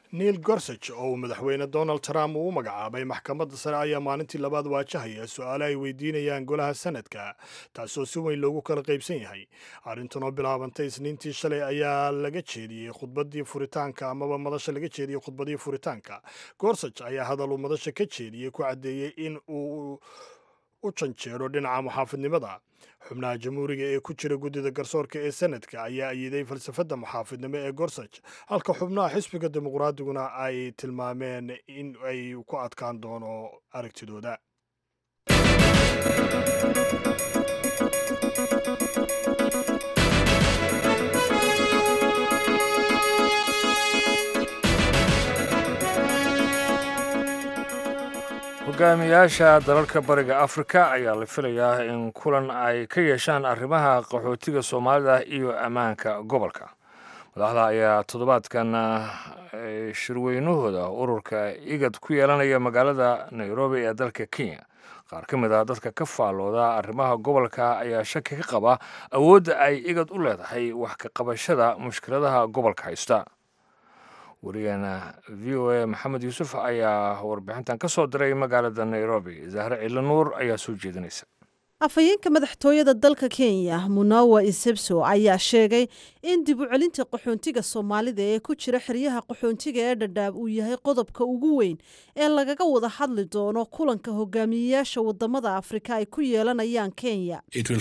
neil gorsage oo uu madaxweyne donald trump uu u magacaabay maxkamadda sare ayaa maalintii labaad waajahaya su-aale ay weydiinayaan golaha sanadka taasoo si weyn loogu kala qaybsan yahay arrintan oo bilaabantay isniintii shalay ayaa laga jeediyey khudbadii furitaanka amaba madasha laga jeediyey khudbadii furitaanka gorsage ayaa hadal uu madasha ka jeediyey ku caddeeyey in uu u janjeero dhinaca muxaafidnimada xubnaha jamhuuriga ee ku jira guddida garsoorka ee sanadka ayaa ayiday falsafadda muxaafidnimo ee gorsage halka xubnaha xisbiga dimuqraadiguna ay tilmaameen in ay ku adkaan doono aragtidooda hogaamiyaasha dalalka bariga afrika ayaa la filayaa in kulan ay ka yeeshaan arrimaha qaxootiga soomaalida iyo ammaanka gobolka madaxda ayaa toddobaadkan shirweynahooda ururka igad ku yeelanaya magaalada nairobi ee dalka kenya qaar ka mid ah dadka ka faallooda arrimaha gobolka ayaa shaki ka qaba awoodda ay igad u leedahay wax ka qabashada mushkiladaha gobolka haysta wariyaheena v o a maxamed yuusuf ayaa warbixintan ka soo diray magaalada nairobi zahre cilo nuur ayaa soo jeedinaysa afhayeenka madaxtooyada dalka kenya munawa isebso ayaa sheegay in dib u celinta qaxoontiga soomaalida ee ku jira xeryaha qaxoontiga ee dhadhaab uu yahay qodobka ugu weyn ee lagaga wada hadli doono kulanka hogaamiyeyaasha wadamada afrika ay ku yeelanayaan kenya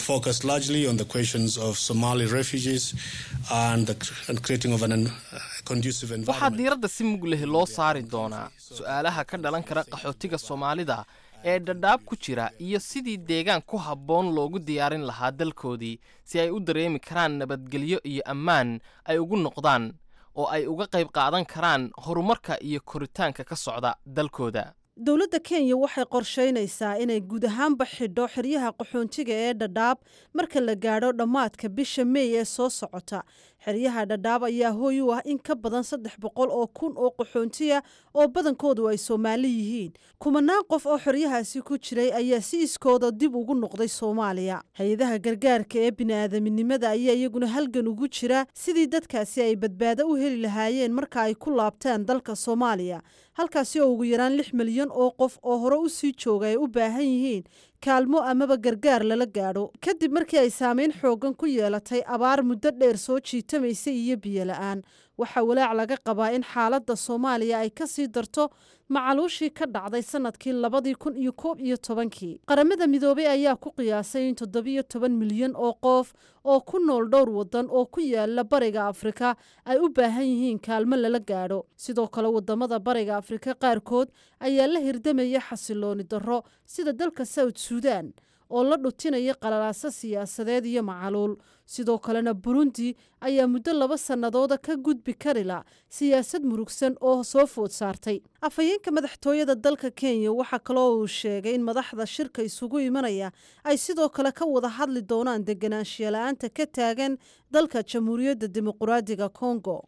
waxaa diiradda si mug leh loo saari doonaa su-aalaha ka dhalan kara qaxootiga soomaalida ee dhadhaab ku jira iyo sidii deegaan ku habboon loogu diyaarin lahaa dalkoodii si ay u dareemi karaan nabadgelyo iyo ammaan ay ugu noqdaan oo ay uga qayb qaadan karaan horumarka iyo koritaanka ka socda dalkooda dowladda kenya waxay qorshaynaysaa inay guud ahaanba xidho xeryaha qaxoontiga ee dhadhaab marka la gaadho dhammaadka bisha meey ee soo socota xeryaha dhadhaab ayaa hooy u ah in ka badan saddex boqol oo kun oo qaxoontiya oo badankoodu ay soomaali yihiin kumanaan qof oo xeryahaasi ku jiray ayaa si iskooda dib ugu noqday soomaaliya hay-adaha gargaarka ee bini'aadaminimada ayaa iyaguna halgan ugu jira sidii dadkaasi ay badbaado u heli lahaayeen marka ay ku laabtaan dalka soomaaliya halkaasi oo ugu yaraan lix milyan oo qof oo hore u sii jooga ay u baahan yihiin kaalmo amaba gargaar lala gaadho kadib markii ay saameyn xooggan ku yeelatay abaar muddo dheer soo jiitamaysa iyo biyo la-aan waxaa walaac laga qabaa in xaaladda soomaaliya ay ka sii darto macaluushii ka dhacday sanadkii labadii kun iyo koob iyo tobankii qaramada midoobay ayaa ku qiyaasay in toddobiyo toban milyan oo qof oo ku nool dhowr waddan oo ku yaala bariga afrika ay u baahan yihiin kaalmo lala gaadho sidoo kale wadamada bariga afrika qaarkood ayaa la hirdamaya xasilooni darro sida dalka south suudan oo la dhutinaya qalalaaso siyaasadeed iyo macaluul sidoo kalena burundi ayaa muddo laba sannadooda ka gudbi karila siyaasad murugsan oo soo food saartay afhayeenka madaxtooyada dalka kenya waxaa kaloo uu sheegay in madaxda shirka isugu imanaya ay sidoo kale ka wada hadli doonaan deganaanshiya la-aanta ka taagan dalka jamhuuriyadda dimuquraadiga congo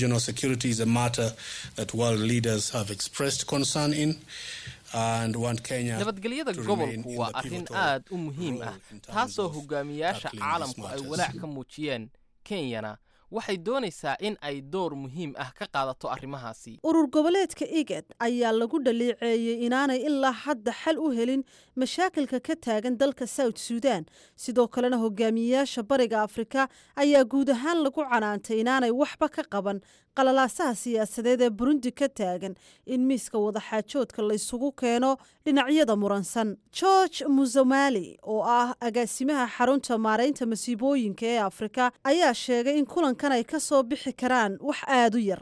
nabadgelyada gobolku waa arrin aad u muhiim ah taasoo hogaamiyaasha caalamku ay walaac ka muujiyeen kenyana waxay doonaysaa in ay door muhiim ah ka qaadato arrimahaasi urur goboleedka igad ayaa lagu dhaliiceeyey inaanay ilaa hadda xal u helin mashaakilka ka taagan dalka south suudan sidoo kalena hogaamiyeyaasha bariga afrika ayaa guud ahaan lagu canaantay inaanay waxba ka qaban qalalaasaha siyaasadeed ee burundi ka taagan in miiska wadaxaajoodka laysugu keeno dhinacyada muransan george musomali oo ah agaasimaha xarunta maaraynta masiibooyinka ee afrika ayaa sheegay in kulankan ay ka soo bixi karaan wax aada u yar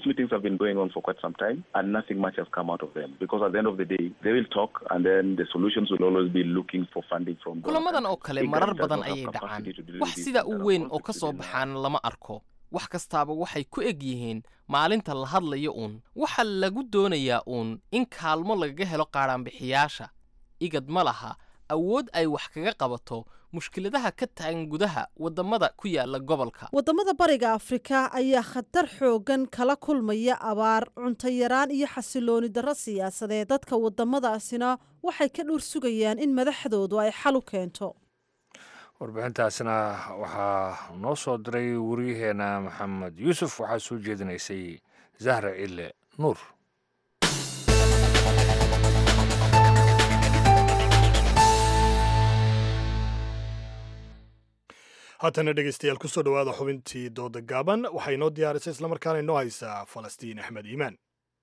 kulamadan oo kale marar badan ayay dhacaan wax sida u weyn oo ka soo baxaan lama arko wax kastaaba waxay ku eg yihiin maalinta la hadlayo uun waxaa lagu doonayaa uun in kaalmo lagaga helo qaadhaanbixiyaasha igad ma laha awood ay wax kaga qabato mushkiladaha ka taagan gudaha wadamada ku yaala gobolka wadamada bariga afrika ayaa khatar xoogan kala kulmaya abaar cunto yaraan iyo xasilooni darro siyaasadeed dadka wadamadaasina waxay ka dhur sugayaan in madaxdoodu ay xal u keento warbixintaasna waxaa noo soo diray wariyaheena maxamed yuusuf waxaa soo jeedinaysay zahra cille nuur haatana dhegeystayaal kusoo dhowaada xubintii dooda gaaban waxay inoo diyaarisay islamarkaana inoo haysaa falastiin axmed iimaan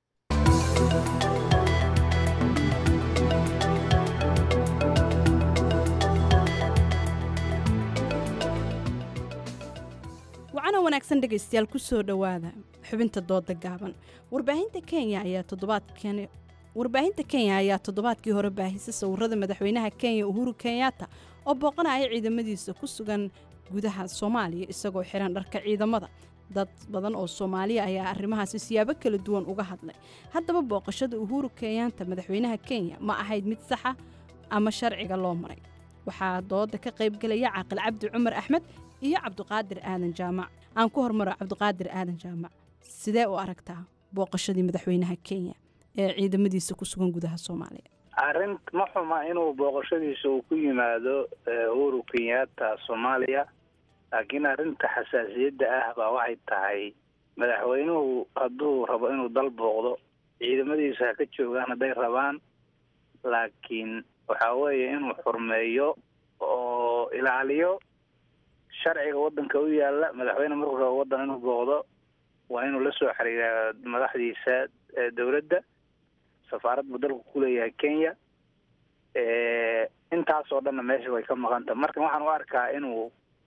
wacana wanaagsan dhegaystayaal kusoo dhowaada xubinta dooda gaaban warbaahinta kenya ayaa toddobaadkan warbaahinta kenya ayaa toddobaadkii hore baahisay sawirada madaxweynaha kenya uhuru kenyatta oo booqanaya ciidamadiisa ku sugan gudaha soomaaliya isagoo xiran dharka ciidamada dad badan oo soomaaliya ayaa arrimahaasi siyaabo kala duwan uga hadlay haddaba booqashada uhuru kenyatta madaxweynaha kenya ma ahayd mid saxa ama sharciga loo maray waxaa dooda ka qaybgelaya caaqil cabdi cumar axmed iyo cabdiqaadir aadan jaamac aan ku hormaro cabdiqaadir aadan jaamac sidee u aragtaa booqashadii madaxweynaha kenya ee ciidamadiisa ku sugan gudaha soomaaliya arrin ma xuma inuu booqashadiisa uu ku yimaado uhuru kenyatta soomaaliya laakiin arrinta xasaasiyadda ah baa waxay tahay madaxweynuhu hadduu rabo inuu dal booqdo ciidamadiisa ha ka joogaan hadday rabaan laakiin waxaa weeye inuu xurmeeyo oo ilaaliyo sharciga waddanka u yaalla madaxweyne markuu rabo waddan inuu booqdo waa inuu la soo xiriira madaxdiisa dowladda safaarad buu dalku ku leeyahay kenya intaasoo dhanna meesha way ka maqanta marka waxaan u arkaa inuu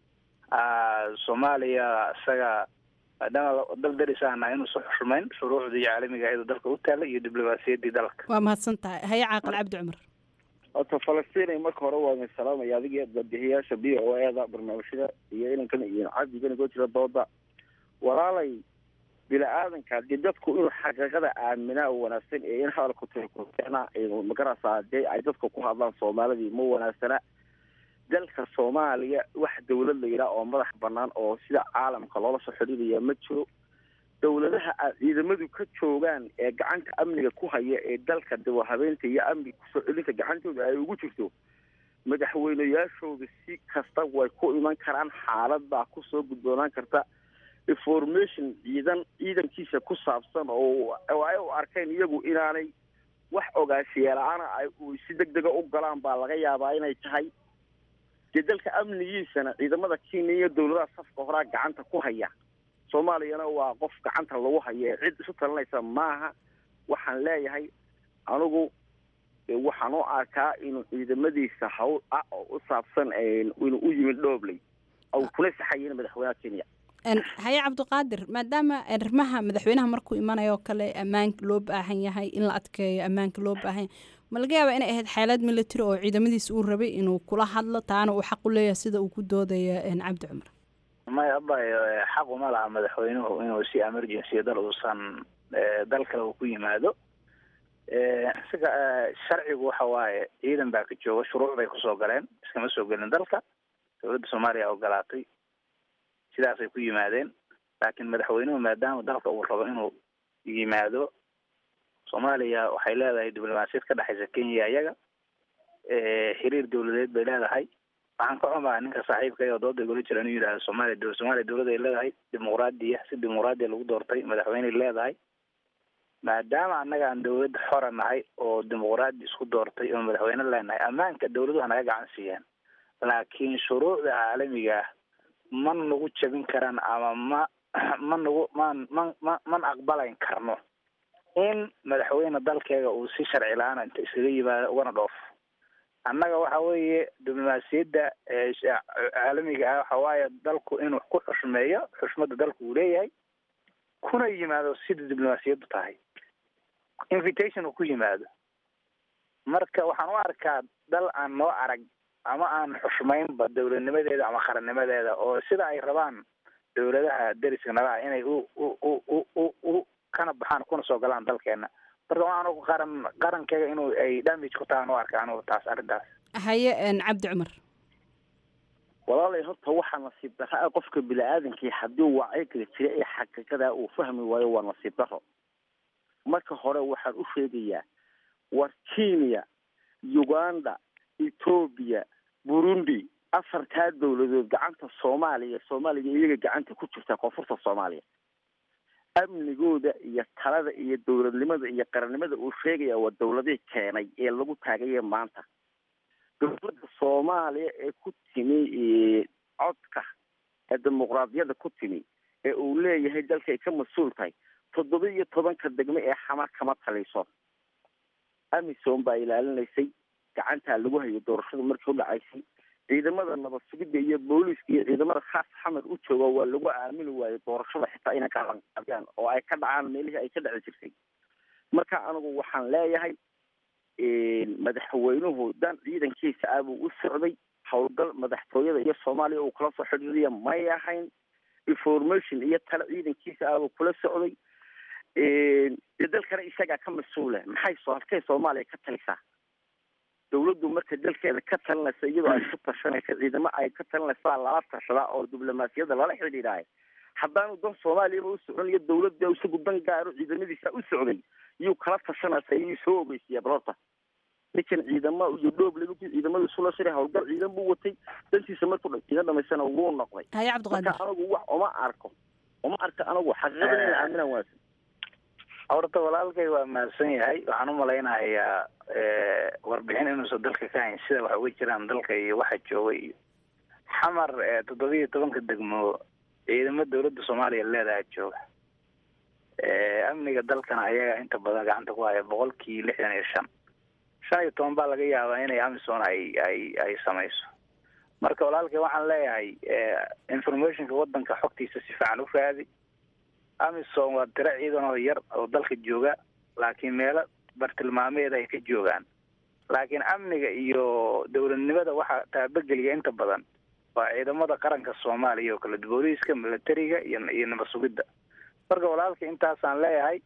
soomaaliya isaga maadaama dal darisaana inuusa xushmayn shuruucdii caalamiga iyadoo dalka u taallay iyo diblomaasiyaddii dalka waa mahadsan tahay haye caaqil cabdi cumar horta falastiin marka hore waa salaamaya adiga badihiyaasha b o eda barnaamijyada iyo inankan iyo cabdigana koo jira dooda walaalay bini-aadanka dee dadku inuu xaqiiqada aaminaa wanaagsan ee in hadalku tirkuteena magarasa dee ay dadka ku hadlaan soomaalidii ma wanaagsana dalka soomaaliya wax dawlad la yidhaah oo madax banaan oo sida caalamka loola soo xidhiidaya ma jiro dawladaha a ciidamadu ka joogaan ee gacanta amniga ku haya ee dalka dawahabeynta iyo amniga kusoo celinta gacantooda ay ugu jirto madaxweyneyaashooda si kasta way ku iman karaan xaalad baa kusoo gudboonaan karta information ciidan ciidankiisa ku saabsan oo ay u arkeen iyagu inaanay wax ogaashiyeela-aana ay si deg dega u galaan baa laga yaabaa inay tahay dee dalka amnigiisana ciidamada kenya iyo dawladaha safka horaa gacanta ku haya soomaaliyana waa qof gacanta lagu haya cid isu talinaysa maaha waxaan leeyahay anigu waxaan u arkaa inuu ciidamadiisa hawl ah oo u saabsan inuu u yimid dhoobley au kula saxayin madaxweynaha kenya haye cabdiqaadir maadaama arrimaha madaxweynaha markuu imanayo oo kale ammaanka loo baahan yahay in la adkeeyo ammaanka loo baahan yahay ma laga yaabaa inay ahayd xeelad military oo ciidamadiisa uu rabay inuu kula hadlo taana uu xaq u leeyahay sida uu ku doodaya cabdi cumar maya abayo xaq uma laha madaxweynuhu inuu si emergency dal uusan dal kale uu ku yimaado isaga sharcigu waxa waaye ciidan baa ka jooga shuruuc bay kusoo galeen iskama soo gelin dalka dowladda soomaaliya ogolaatay sidaasay ku yimaadeen laakiin madaxweynuhu maadaama dalka uu rabo inuu yimaado soomaaliya waxay leedahay diblomaasiyad ka dhexaysa kenya iyaga xiriir dawladeed bay leedahay waxaan ka xumaa ninka saaxiibka oo dooda igula jira inuu yidhahdo soomaaliya soomaaliya dawlad ay leedahay dimuqraadiya si dimuqraadiya lagu doortay madaxweyney leedahay maadaama annaga aan dawlad xora nahay oo dimuqraadi isku doortay oo madaxweyne leenahay ammaanka dawladuha naga gacan siiyeen laakiin shuruucda caalamiga ah ma nagu jabin karaan ama ma ma nagu man man ma man aqbalayn karno in madaxweyne dalkeega uu si sharci la-aan inta iskaga yimaado ugana dhoofo annaga waxa weeye diblomaasiyadda caalamiga ah waxa waaye dalku inuu ku xushmeeyo xushmadda dalku uu leeyahay kuna yimaado sida diblomaasiyaddu tahay invitation uu ku yimaado marka waxaan u arkaa dal aan noo arag ama aan xushmaynba dawladnimadeeda ama qarannimadeeda oo sida ay rabaan dawladaha deriska nalaha inay u u u u u kana baxaan kuna soo galaan dalkeena marka waxaan ugu qaran qarankeyga inuu ay damage ku tahaan u arka anugu taas arrintaas haye cabdi cumar walaalay horta waxaa nasiib darro ah qofka bini-aadankii haddii wacyiga jira ee xaqiiqada uu fahmi waayo waa nasiib darro marka hore waxaan u sheegayaa war kenya uganda etoobiya burundi afartaa dawladood gacanta soomaaliya soomaaliya iyaga gacanta ku jirta koonfurta soomaaliya amnigooda iyo talada iyo dowladnimada iyo qarannimada uu sheegaya waa dowladihii keenay ee lagu taagaye maanta dowladda soomaaliya ee ku timi codka ee dimuqraadiyadda ku timi ee uu leeyahay dalkay ka mas-uul tahay toddoba iyo tobanka degme ee xamar kama taliso amisom baa ilaalinaysay gacantaa lagu hayo doorashadu markii u dhacaysay ciidamada nabad sugidda iyo booliiska iyo ciidamada khaas xamar u jooga waa lagu aamini waayo doorashada xitaa inay kaalanqaabiyaan oo ay ka dhacaan meelihii ay ka dhaci jirtay marka anigu waxaan leeyahay madaxweynuhu dan ciidankiisa ah buu u socday howlgal madaxtooyada iyo soomaaliya uu kula soo xidhiiriya may ahayn information iyo tale ciidankiisa ah buu kula socday dee dalkana isagaa ka mas-uula maxay soo halkay soomaaliya ka talisaa dawladdu marka dalkeeda ka talinaysa iyadoo ay ku tashanaysa ciidamo ay ka talinaysaa lala tashadaa oo diblomaasiyadda lala xidhiidhaayo haddaanu dan soomaaliyaba u socon iyo dawladda isagu dan gaaro ciidamadiisa u socday yuu kala tashanaysa iyuu soo ogeysiyaa balorta ninkan ciidama iyo dhoob lagu ciidamada isula shiray howlgal ciidan buu watay dantiisa markuu iga dhamaysana wuu noqday haye cabdiqaadir marka anagu wax uma arko uma arka anagu xaqiiqada in la aaminaan waasan horta walaalkay waa mahadsan yahay waxaan u malaynayaa warbixin inuusan dalka ka hayn sida wax uga jiraan dalka iyo waxa jooga iyo xamar toddoba iyo tobanka degmo ciidamo dawladda soomaaliya leedaha jooga amniga dalkana ayaga inta badan gacanta ku haya boqolkii lixdan iyo shan shan iyo toban baa laga yaabaa inay amison ay ay ay samayso marka walaalkay waxaan leeyahay informationka wadanka xogtiisa si fiican u raadi amison waa tiro ciidan oo yar oo dalka jooga laakiin meelo bartilmaameed ay ka joogaan laakiin amniga iyo dowladnimada waxaa taabageliya inta badan waa ciidamada qaranka soomaaliya oo kale booliiska militariga iyo iyo nabad sugidda marka walaalka intaasaan leeyahay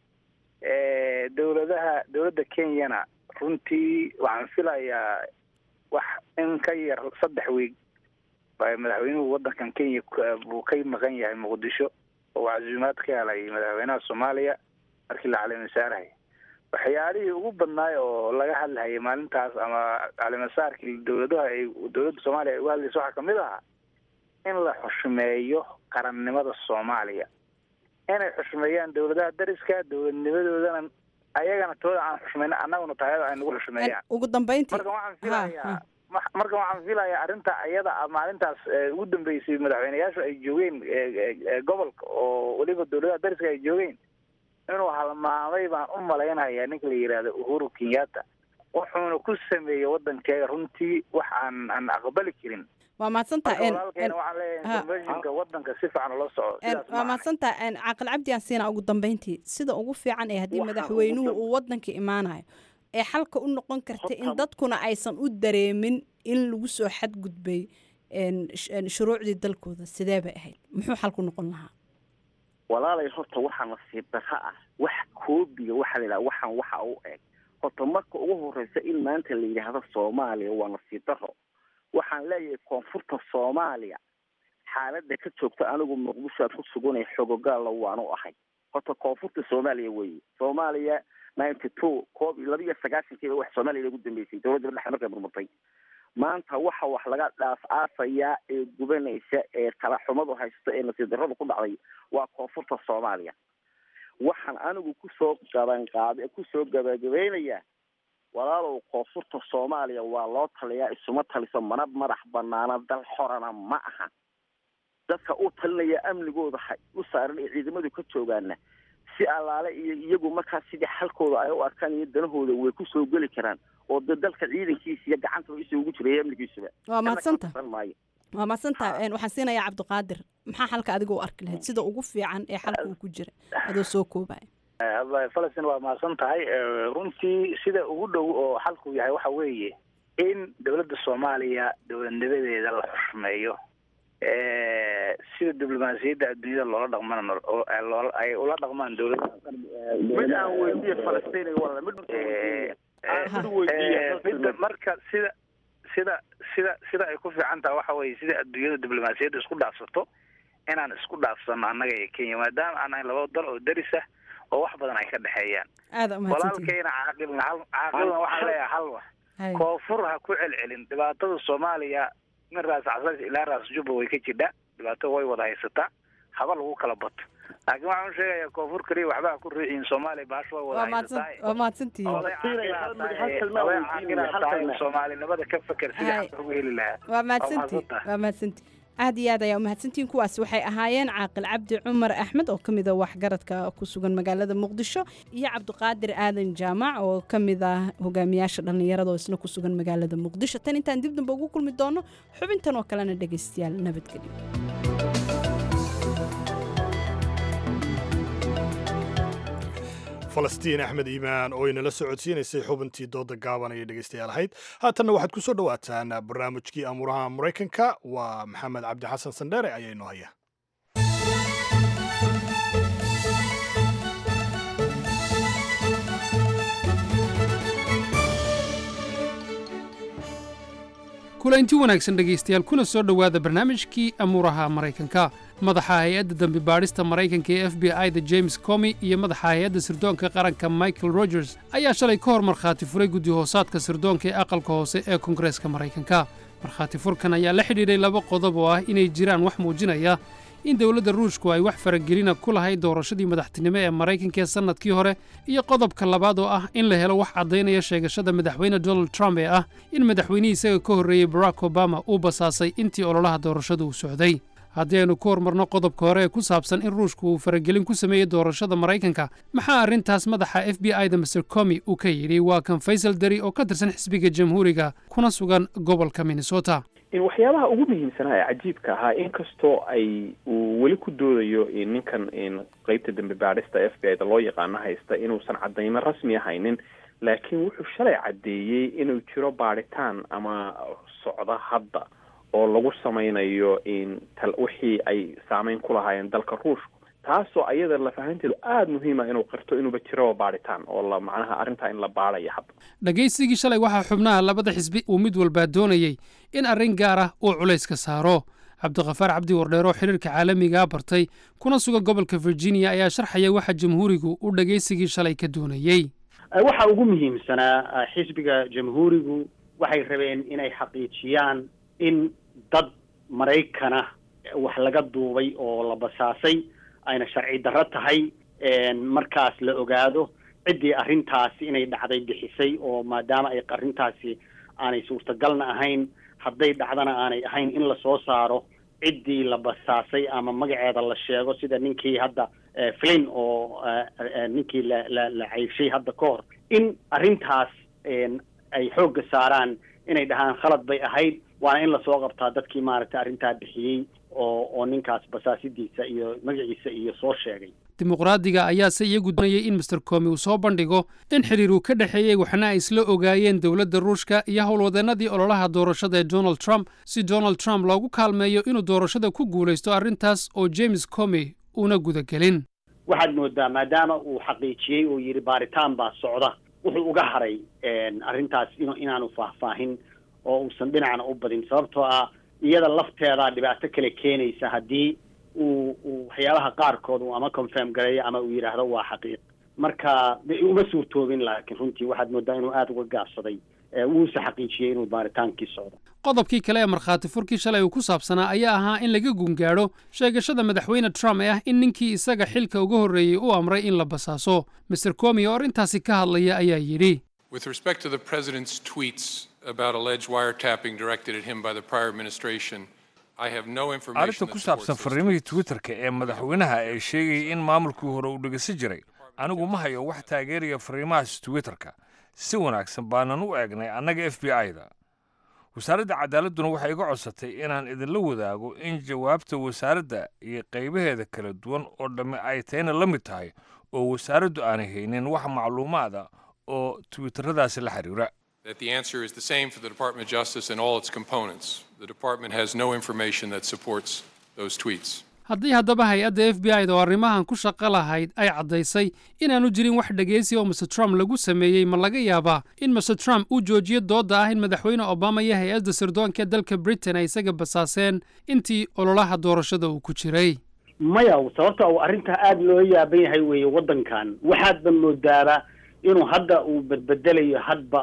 dowladaha dowladda kenyana runtii waxaan filayaa wax in ka yar saddex wiig madaxweynuhu wadankan kenya buu ka maqan yahay muqdisho oo casuumaad ka helay madaxweynaha soomaaliya markii la calimasaarhay waxyaalihii ugu badnaay oo laga hadlahayay maalintaas ama calimasaarkii dowladaha ay dowladda soomaaliya ay uga hadlaysa waxaa kamid ahaa in la xushmeeyo qarannimada soomaaliya inay xushmeeyaan dowladaha dariska dowladnimadoodana ayagana tooda aan xushmayno annaguna taayada ay nagu xushmeeyaan ugu dambeyntii marka waxaan filayaa marka waxaan filayaa arrinta iyada maalintaas ugu dambeysay madaxweyneyaashu ay joogeen gobolka oo weliba dowladaha dariska ay joogeen inuu halmaamay baan u malaynayaa ninka la yidhaahdo uhuru kenyatta wuxuuna ku sameeyey wadankeega runtii wax aan aan aqbali karin waa mahadsantaha walaalkeena waxaan leeyahay informationka wadanka si fiican ula soco waa mahadsantaha caaqil cabdi aan siina ugu dambeyntii sida ugu fiican ee haddii madaxweynuhu uu wadanka imaanayo ee xalka u noqon karta in dadkuna aysan u dareemin in lagu soo xadgudbay shuruucdii dalkooda sidee bay ahayd muxuu xalku noqon lahaa walaalay horta waxaa nasiib darro ah wax koobiga waxaa la yidhaha waxaan waxa u eg horta marka ugu horeysa in maanta la yidhaahdo soomaaliya waa nasiib darro waxaan leeyahay koonfurta soomaaliya xaaladda ka joogta anigu muqdisho aad ku suganay xogogaalla waanu ahay horta koonfurta soomaaliya weeye soomaaliya ninety two koob iyo laba iyo sagaashankiiba wax soomaaliya lagu dambeysay dowladda dhexe markay burburtay maanta waxa wax laga dhaaf aafayaa ee gubanaysa ee talaxumadu haysto ee nasiib darradu ku dhacday waa koonfurta soomaaliya waxaan anigu kusoo gabanqaab kusoo gabagabeynayaa walaalow koonfurta soomaaliya waa loo taliyaa isuma taliso mana madax banaana dal xorana ma aha dadka u talinaya amnigooda ha u saaran ee ciidamadu ka joogaana si allaale iyo iyagu markaas sidii xalkooda ay u arkaan iyo danahooda way kusoo geli karaan oo de dalka ciidankiisa iyo gacanta isuu ugu jiraya amnigiisuba waa mahadsanta waa mahadsantaha waxaan siinayaa cabdiqaadir maxaa xalka adiga u arki lahayd sida ugu fiican ee xalka uu ku jira adoo soo koobaya falastin waa mahadsan tahay runtii sida ugu dhow oo xalku yahay waxa weeye in dowladda soomaaliya dowladnimadeeda la xushmeeyo sida diblomaasiyadda adduunyada loola dhaqmana loo ay ula dhaqmaan dowladda mid aan weydiiye falastiin wala mid midda marka sida sida sida sida ay ku fiican tahay waxa weeye sida adduunyada diblomaasiyadda isku dhaafsato inaan isku dhaafsano annaga iyo kenya maadaama aan nahay laba dal oo daris ah oo wax badan ay ka dhexeeyaan walaalkayna caaqilna hal caaqilna waxaan leeyahay hal wax koonfur ha ku celcelin dhibaatada soomaaliya min raas casas ilaa raas jubba way ka jidhaa dhibaato way wada haysataa haba lagu kala bato laakiin waxaan u sheegayaa koonfur kaliya waxba ha ku riixin soomaaliya baasho waa wada waa mahadsan waa mahadsantihiin oday caaqilaa tahay oday caaqilaa tahay soomaalinimada ka feker sidii Hay. xaq ugu heli lahaa waa mahadsantihiin waa mahadsantihiin aad iyo aad ayaa u mahadsantihiin kuwaas waxay ahaayeen caaqil cabdi cumar axmed oo ka mid a waxgaradka ku sugan magaalada muqdisho iyo cabdiqaadir aadan jaamac oo ka mid ah hogaamiyaasha dhallinyarada oo isna ku sugan magaalada muqdisho tan intaan dib dambe ugu kulmi doono xubintan oo kalena dhegaystayaal nabadgelyo falastiin axmed iimaan oo inala socodsiinaysay xubintii dooda gaaban ayay dhegaystayaal ahayd haatanna waxaad ku soo dhowaataan barnaamijkii amuuraha maraykanka waa maxamed cabdi xasan sandheere ayaa inoo haya kulanti wanaagsan dhegaystayaal kuna soo dhowaada barnaamijkii amuuraha maraykanka madaxa hay-adda dambi baadhista maraykanka ee f b i-da james comi iyo madaxa hay-adda sirdoonka qaranka michael rogers ayaa shalay ka hor markhaati furay guddi hoosaadka sirdoonka ee aqalka hoose ee koongareeska maraykanka markhaati furkan ayaa la xidhiidhay laba qodob oo ah inay jiraan wax muujinaya in dowladda ruushku ay wax faragelina ku lahayd doorashadii madaxtinimo ee maraykanka ee sannadkii hore iyo qodobka labaad oo ah in la helo wax caddaynaya sheegashada madaxweyne donald trump ee ah in madaxweynihii isaga ka horreeyey barack obama uu basaasay intii ololaha doorashadu uu socday haddii aynu ku hormarno qodobka hore ee ku saabsan in ruushku uu faragelin ku sameeyey doorashada maraykanka maxaa arrintaas madaxa f b i-da master comi uu ka yidhi waa kan faysal dari oo ka tirsan xisbiga jamhuuriga kuna sugan gobolka minnesota in waxyaabaha ugu muhiimsanaa ee cajiibka ahaa inkastoo ay uu weli ku doodayo in ninkan in qeybta dambe baadhista f b i da loo yaqaano haysta inuusan cadaymo rasmi ahaynin laakiin wuxuu shalay caddeeyey inuu jiro baadhitaan ama socda hadda oo lagu samaynayo in tal wixii ay saameyn ku lahaayeen dalka ruushku taasoo ayada lafahanteedu aada muhiima inuu qirto inuuba jiroba baadhitaan oo la macnaha arrintaa in la baadhayo hadda dhegaysigii shalay waxaa xubnaha labada xisbi uu mid walbaa doonayey in arrin gaar ah uu culayska saaro cabdikhafaar cabdi wardheer oo xidhiirka caalamigaa bartay kuna sugan gobolka virginia ayaa sharxaya waxa jamhuurigu uu dhegaysigii shalay ka doonayey waxa ugu muhiimsanaa xisbiga jamhuurigu waxay rabeen inay xaqiijiyaan in dad maraykana wax laga duubay oo la basaasay ayna sharci darro tahay markaas la ogaado ciddii arrintaasi inay dhacday bixisay oo maadaama ay arrintaasi aanay suurtagalna ahayn hadday dhacdana aanay ahayn in lasoo saaro ciddii la basaasay ama magaceeda la sheego sida ninkii hadda flin oo ninkii la la la cayshay hadda ka hor in arrintaas ay xoogga saaraan inay dhahaan khalad bay ahayd waana in lasoo qabtaa dadkii maaragtay arrintaa bixiyey oo oo ninkaas basaasidiisa iyo magaciisa iyo soo sheegay dimuqraadiga ayaase iyagu doonayay in master comi uu soo bandhigo in xidhiir uu ka dhexeeyey waxna ay isla ogaayeen dowladda ruushka iyo howlwadeennadii ololaha doorashada ee donald trump si donald trump loogu kaalmeeyo inuu doorashada ku guulaysto arrintaas oo james comi uuna gudagelin waxaad moodaa maadaama uu xaqiijiyey oo yidhi baaritaan baa socda wuxuu uga haray arrintaas in inaanu faahfaahin oo uusan dhinacna u badin sababtoo ah iyada lafteedaa dhibaato kale keenaysa haddii uu uu waxyaabaha qaarkood uu ama confirm gareeyo ama uu yidhaahdo waa xaqiiq marka de uma suurtoobin laakiin runtii waxaad moodaa inuu aada uga gaabsaday wuuse xaqiijiyey inuu baaritaankii socdo qodobkii kale ee markhaati furkii shalay uu ku saabsanaa ayaa ahaa in laga gungaadho sheegashada madaxweyne trump ee ah in ninkii isaga xilka uga horreeyey u amray in la basaaso master comi oo arrintaasi ka hadlaya ayaa yidhi With respect to the president's tweets about alleged wiretapping directed at him by the prior administration, I have no information arrinta ku saabsan farriimihii twitterka ee madaxweynaha ee sheegayay in maamulkii hore uu dhegeysan jiray anigu ma hayo wax taageeraya farriimahaas twitterka si wanaagsan baanan u eegnay annaga f b i-da wasaaradda cadaaladduna waxay iga codsatay inaan idinla wadaago in jawaabta wasaaradda iyo qaybaheeda kala duwan oo dhamme ay tayna la mid tahay oo wasaaraddu aanay haynin wax macluumaada oo twitteradaasi la xiriira that the answer is the same for the Department of Justice and all its components. The department has no information that supports those tweets. haddii haddaba hay-adda f b i-da oo arrimahan ku shaqo lahayd ay caddaysay inaanu jirin wax dhegaysi oo master trump lagu sameeyey ma laga yaabaa in master trump uu joojiyo doodda ah in madaxweyne obama iyo hay-adda sirdoonka dalka britain ay isaga basaaseen intii ololaha doorashada uu ku jiray maya sababta uu arrintaa aada loo yaaban yahay weeye waddankan waxaadba moodaaba inuu hadda uu bedbedelayo hadba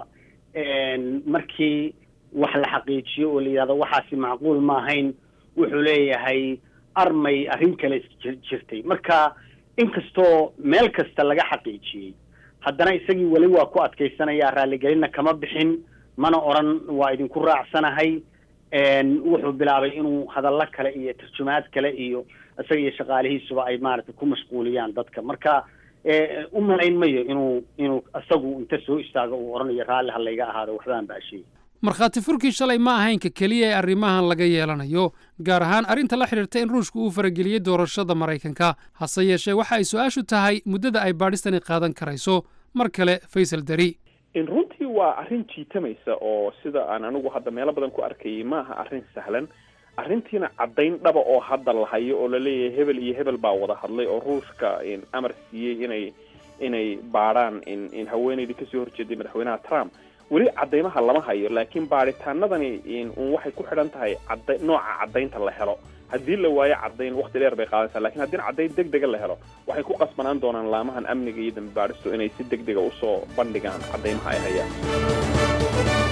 markii wax la xaqiijiyo oo la yidhahdo waxaasi macquul ma ahayn wuxuu leeyahay armay arrin kale jirtay marka inkastoo meel kasta laga xaqiijiyey haddana isagii weli waa ku adkaysanayaa raaligelinna kama bixin mana odran waa idinku raacsanahay wuxuu bilaabay inuu hadallo kale iyo tarjumaad kale iyo isaga iyo shaqaalihiisuba ay maaragtay ku mashquuliyaan dadka marka u malayn mayo inuu inuu isagu inta soo istaago uu odhanayo raalli ha layga ahaado waxbaan baashay markhaati furkii shalay ma ahaynka keliya ee arrimahan laga yeelanayo gaar ahaan arrinta la xidhiirta in ruushku uu farageliyey doorashada maraykanka hase yeeshee waxa ay su-aashu tahay muddada ay baadhistani qaadan karayso mar kale faysal dari runtii waa arrin jiitamaysa oo sida aan anigu hadda meelo badan ku arkayay ma aha arrin sahlan arrintiina caddayn dhaba oo hadda la hayo oo laleeyahay hebel iyo hebel baa wada hadlay oo ruushka amar siiyey inay inay baadhaan in haweenaydii kasoo horjeeday madaxweynaha trump weli caddaymaha lama hayo laakiin baadhitaanadani un waxay ku xidhan tahay cadda nooca caddaynta la helo haddii la waayo caddayn wakti dheer bay qaadanaysaa lakiin haddii caddayn deg dega la helo waxay ku qasbanaan doonaan laamahan amniga iyo dambi baadhistu inay si deg dega usoo bandhigaan caddaymaha ay hayaan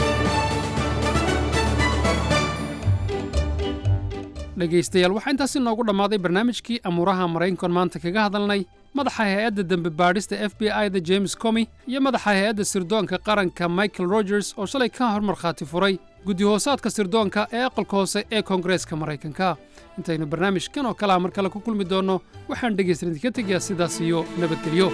dhegaystayaal waxaa intaasi noogu dhammaaday barnaamijkii amuuraha maraykankan maanta kaga hadalnay madaxa hay-adda dembi baadhista f b i da james comi iyo madaxa hay-adda sirdoonka qaranka michael rogers oo shalay ka hor markhaati furay guddi hoosaadka sirdoonka ee aqalka hoose ee koongareeska maraykanka intaynu barnaamijkan oo kalea mar kale ku kulmi doonno waxaan dhegaysan idinka tegayaa sidaas iyo nabadgelyo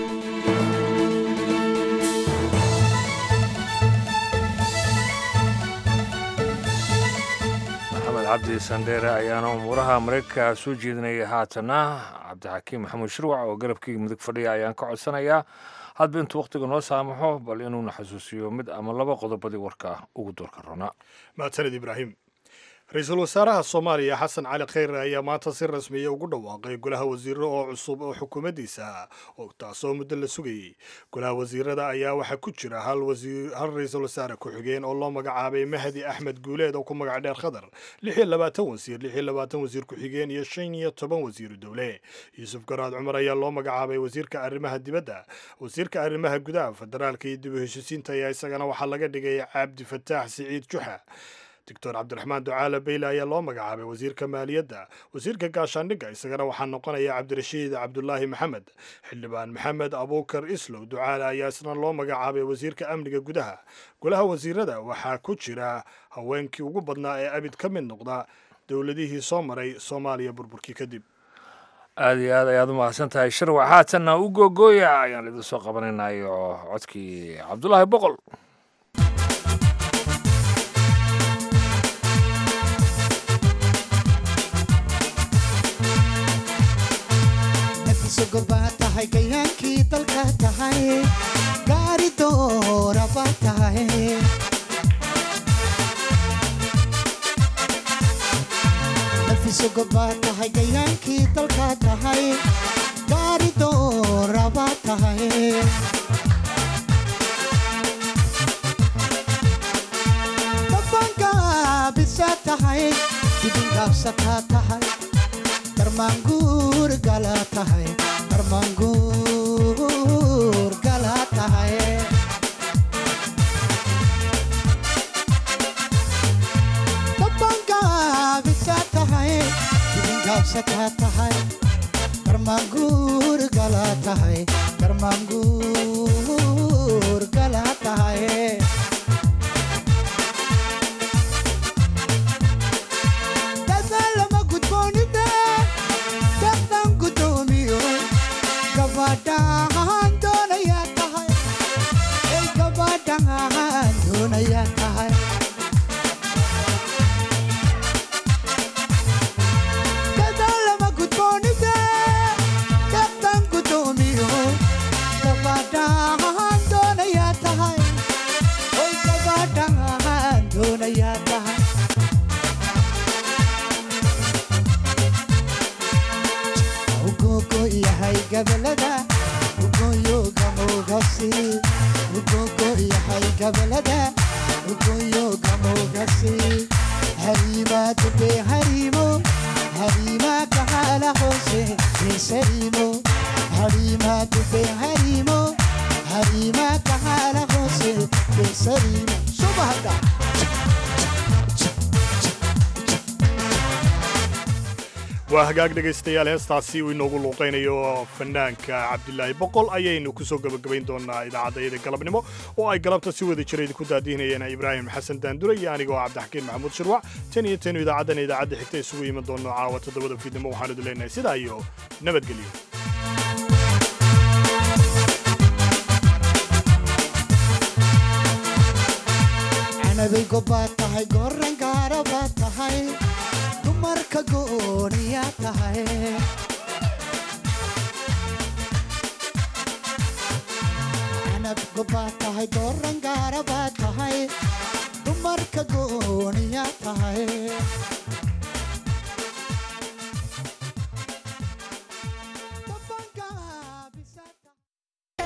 maxamed cabdi sandheere ayaana umuuraha maraykanka soo jeedinaya haatana cabdixakiim maxamuud shirwac oo garabkii mudug fadhiya ayaan ka codsanayaa hadba intuu wakhtiga noo saamaxo bal inuuna xasuusiyo mid ama laba qodobadii warka ugu doorka rona mahadsaned ibraahim ra-iisul wasaaraha soomaaliya xasan cali kheyre ayaa maanta si rasmiya ugu dhawaaqay golaha wasiiro oo cusub oo xukuumaddiisa taasoo muddo la sugayey golaha wasiirada ayaa waxaa ku jira hal ra-iisul wasaare ku-xigeen oo loo magacaabay mahdi axmed guuleed oo ku magac dheer khadar lix iyo labaatan wasiir lix iyo labaatan wasiir ku-xigeen iyo shan iyo toban wasiiru dowle yuusuf garaad cumar ayaa loo magacaabay wasiirka arrimaha dibadda wasiirka arrimaha gudaha federaalka iyo dib u heshisiinta ayaa isagana waxaa laga dhigay cabdi fataax siciid juxa doctor cabdiraxmaan ducaale beyle ayaa loo magacaabay wasiirka maaliyadda wasiirka gaashaandhigga isagana waxaa noqonaya cabdirashiid cabdulaahi maxamed xildhibaan maxamed abuukar islow ducaale ayaa isna loo magacaabay wasiirka amniga gudaha golaha wasiirada waxaa ku jira haweenkii ugu badnaa ee abid ka mid noqda dowladihii soo maray soomaaliya burburkii kadib aad iyo aad ayaad u mahadsan tahay shirwac haatanna u googooya ayaan idin soo qabanaynayo codkii cabdulaahi boqol baa tahay gayaankii dalka tahay gaari dooraba tahay nafisogo baa tahay gayaankii dalka tahay gaari dooraba tahay dabangaabisa tahay dibingaabsataa tahay darmaanguur gala tahay darmaanguur gala tahay dabangaabisa tahay dibingaabsataa tahay darmaanguur gala tahay darmaanguur gala tahay dadaalama gudboonida dadaan gudoomiyo gabadhaan doonayaa tahay ey gabadhaan doonayaa tahay dadaalama gudboonida dadaan gudoomiyo gabadhaan doonayaa tahay oy gabadhaan doonayaa tahay ugogo yahay gabalada ugoyo gamogasi ugogo yahay gabalada ugoyo gamogasi harima dube harimo harima kahala hose besarimo harima dube harimo harima kahala hose besarimo subahada waa hagaag dhegaystayaal heestaasi uu inoogu luuqaynayo fanaanka cabdilaahi boqol ayaynu ku soo gebagabayn doonaa idaacaddayada galabnimo oo ay galabta si wada jira idinku daadihinayeen ibraahim xasan daandure iyo anigoo cabdixakiin maxamuud shirwac tan iyo tanu idaacaddan idaacadda xigta isugu iman doono caawa toddobada fiidnimo waxaanu idin leenahay sidaa iyo nabadgelyo canabay gobbaad tahay goran gaara baad tahay dumarka gooniyaa tahay canab gobbaad tahay goran gaara baad tahay dumarka gooniyaa tahay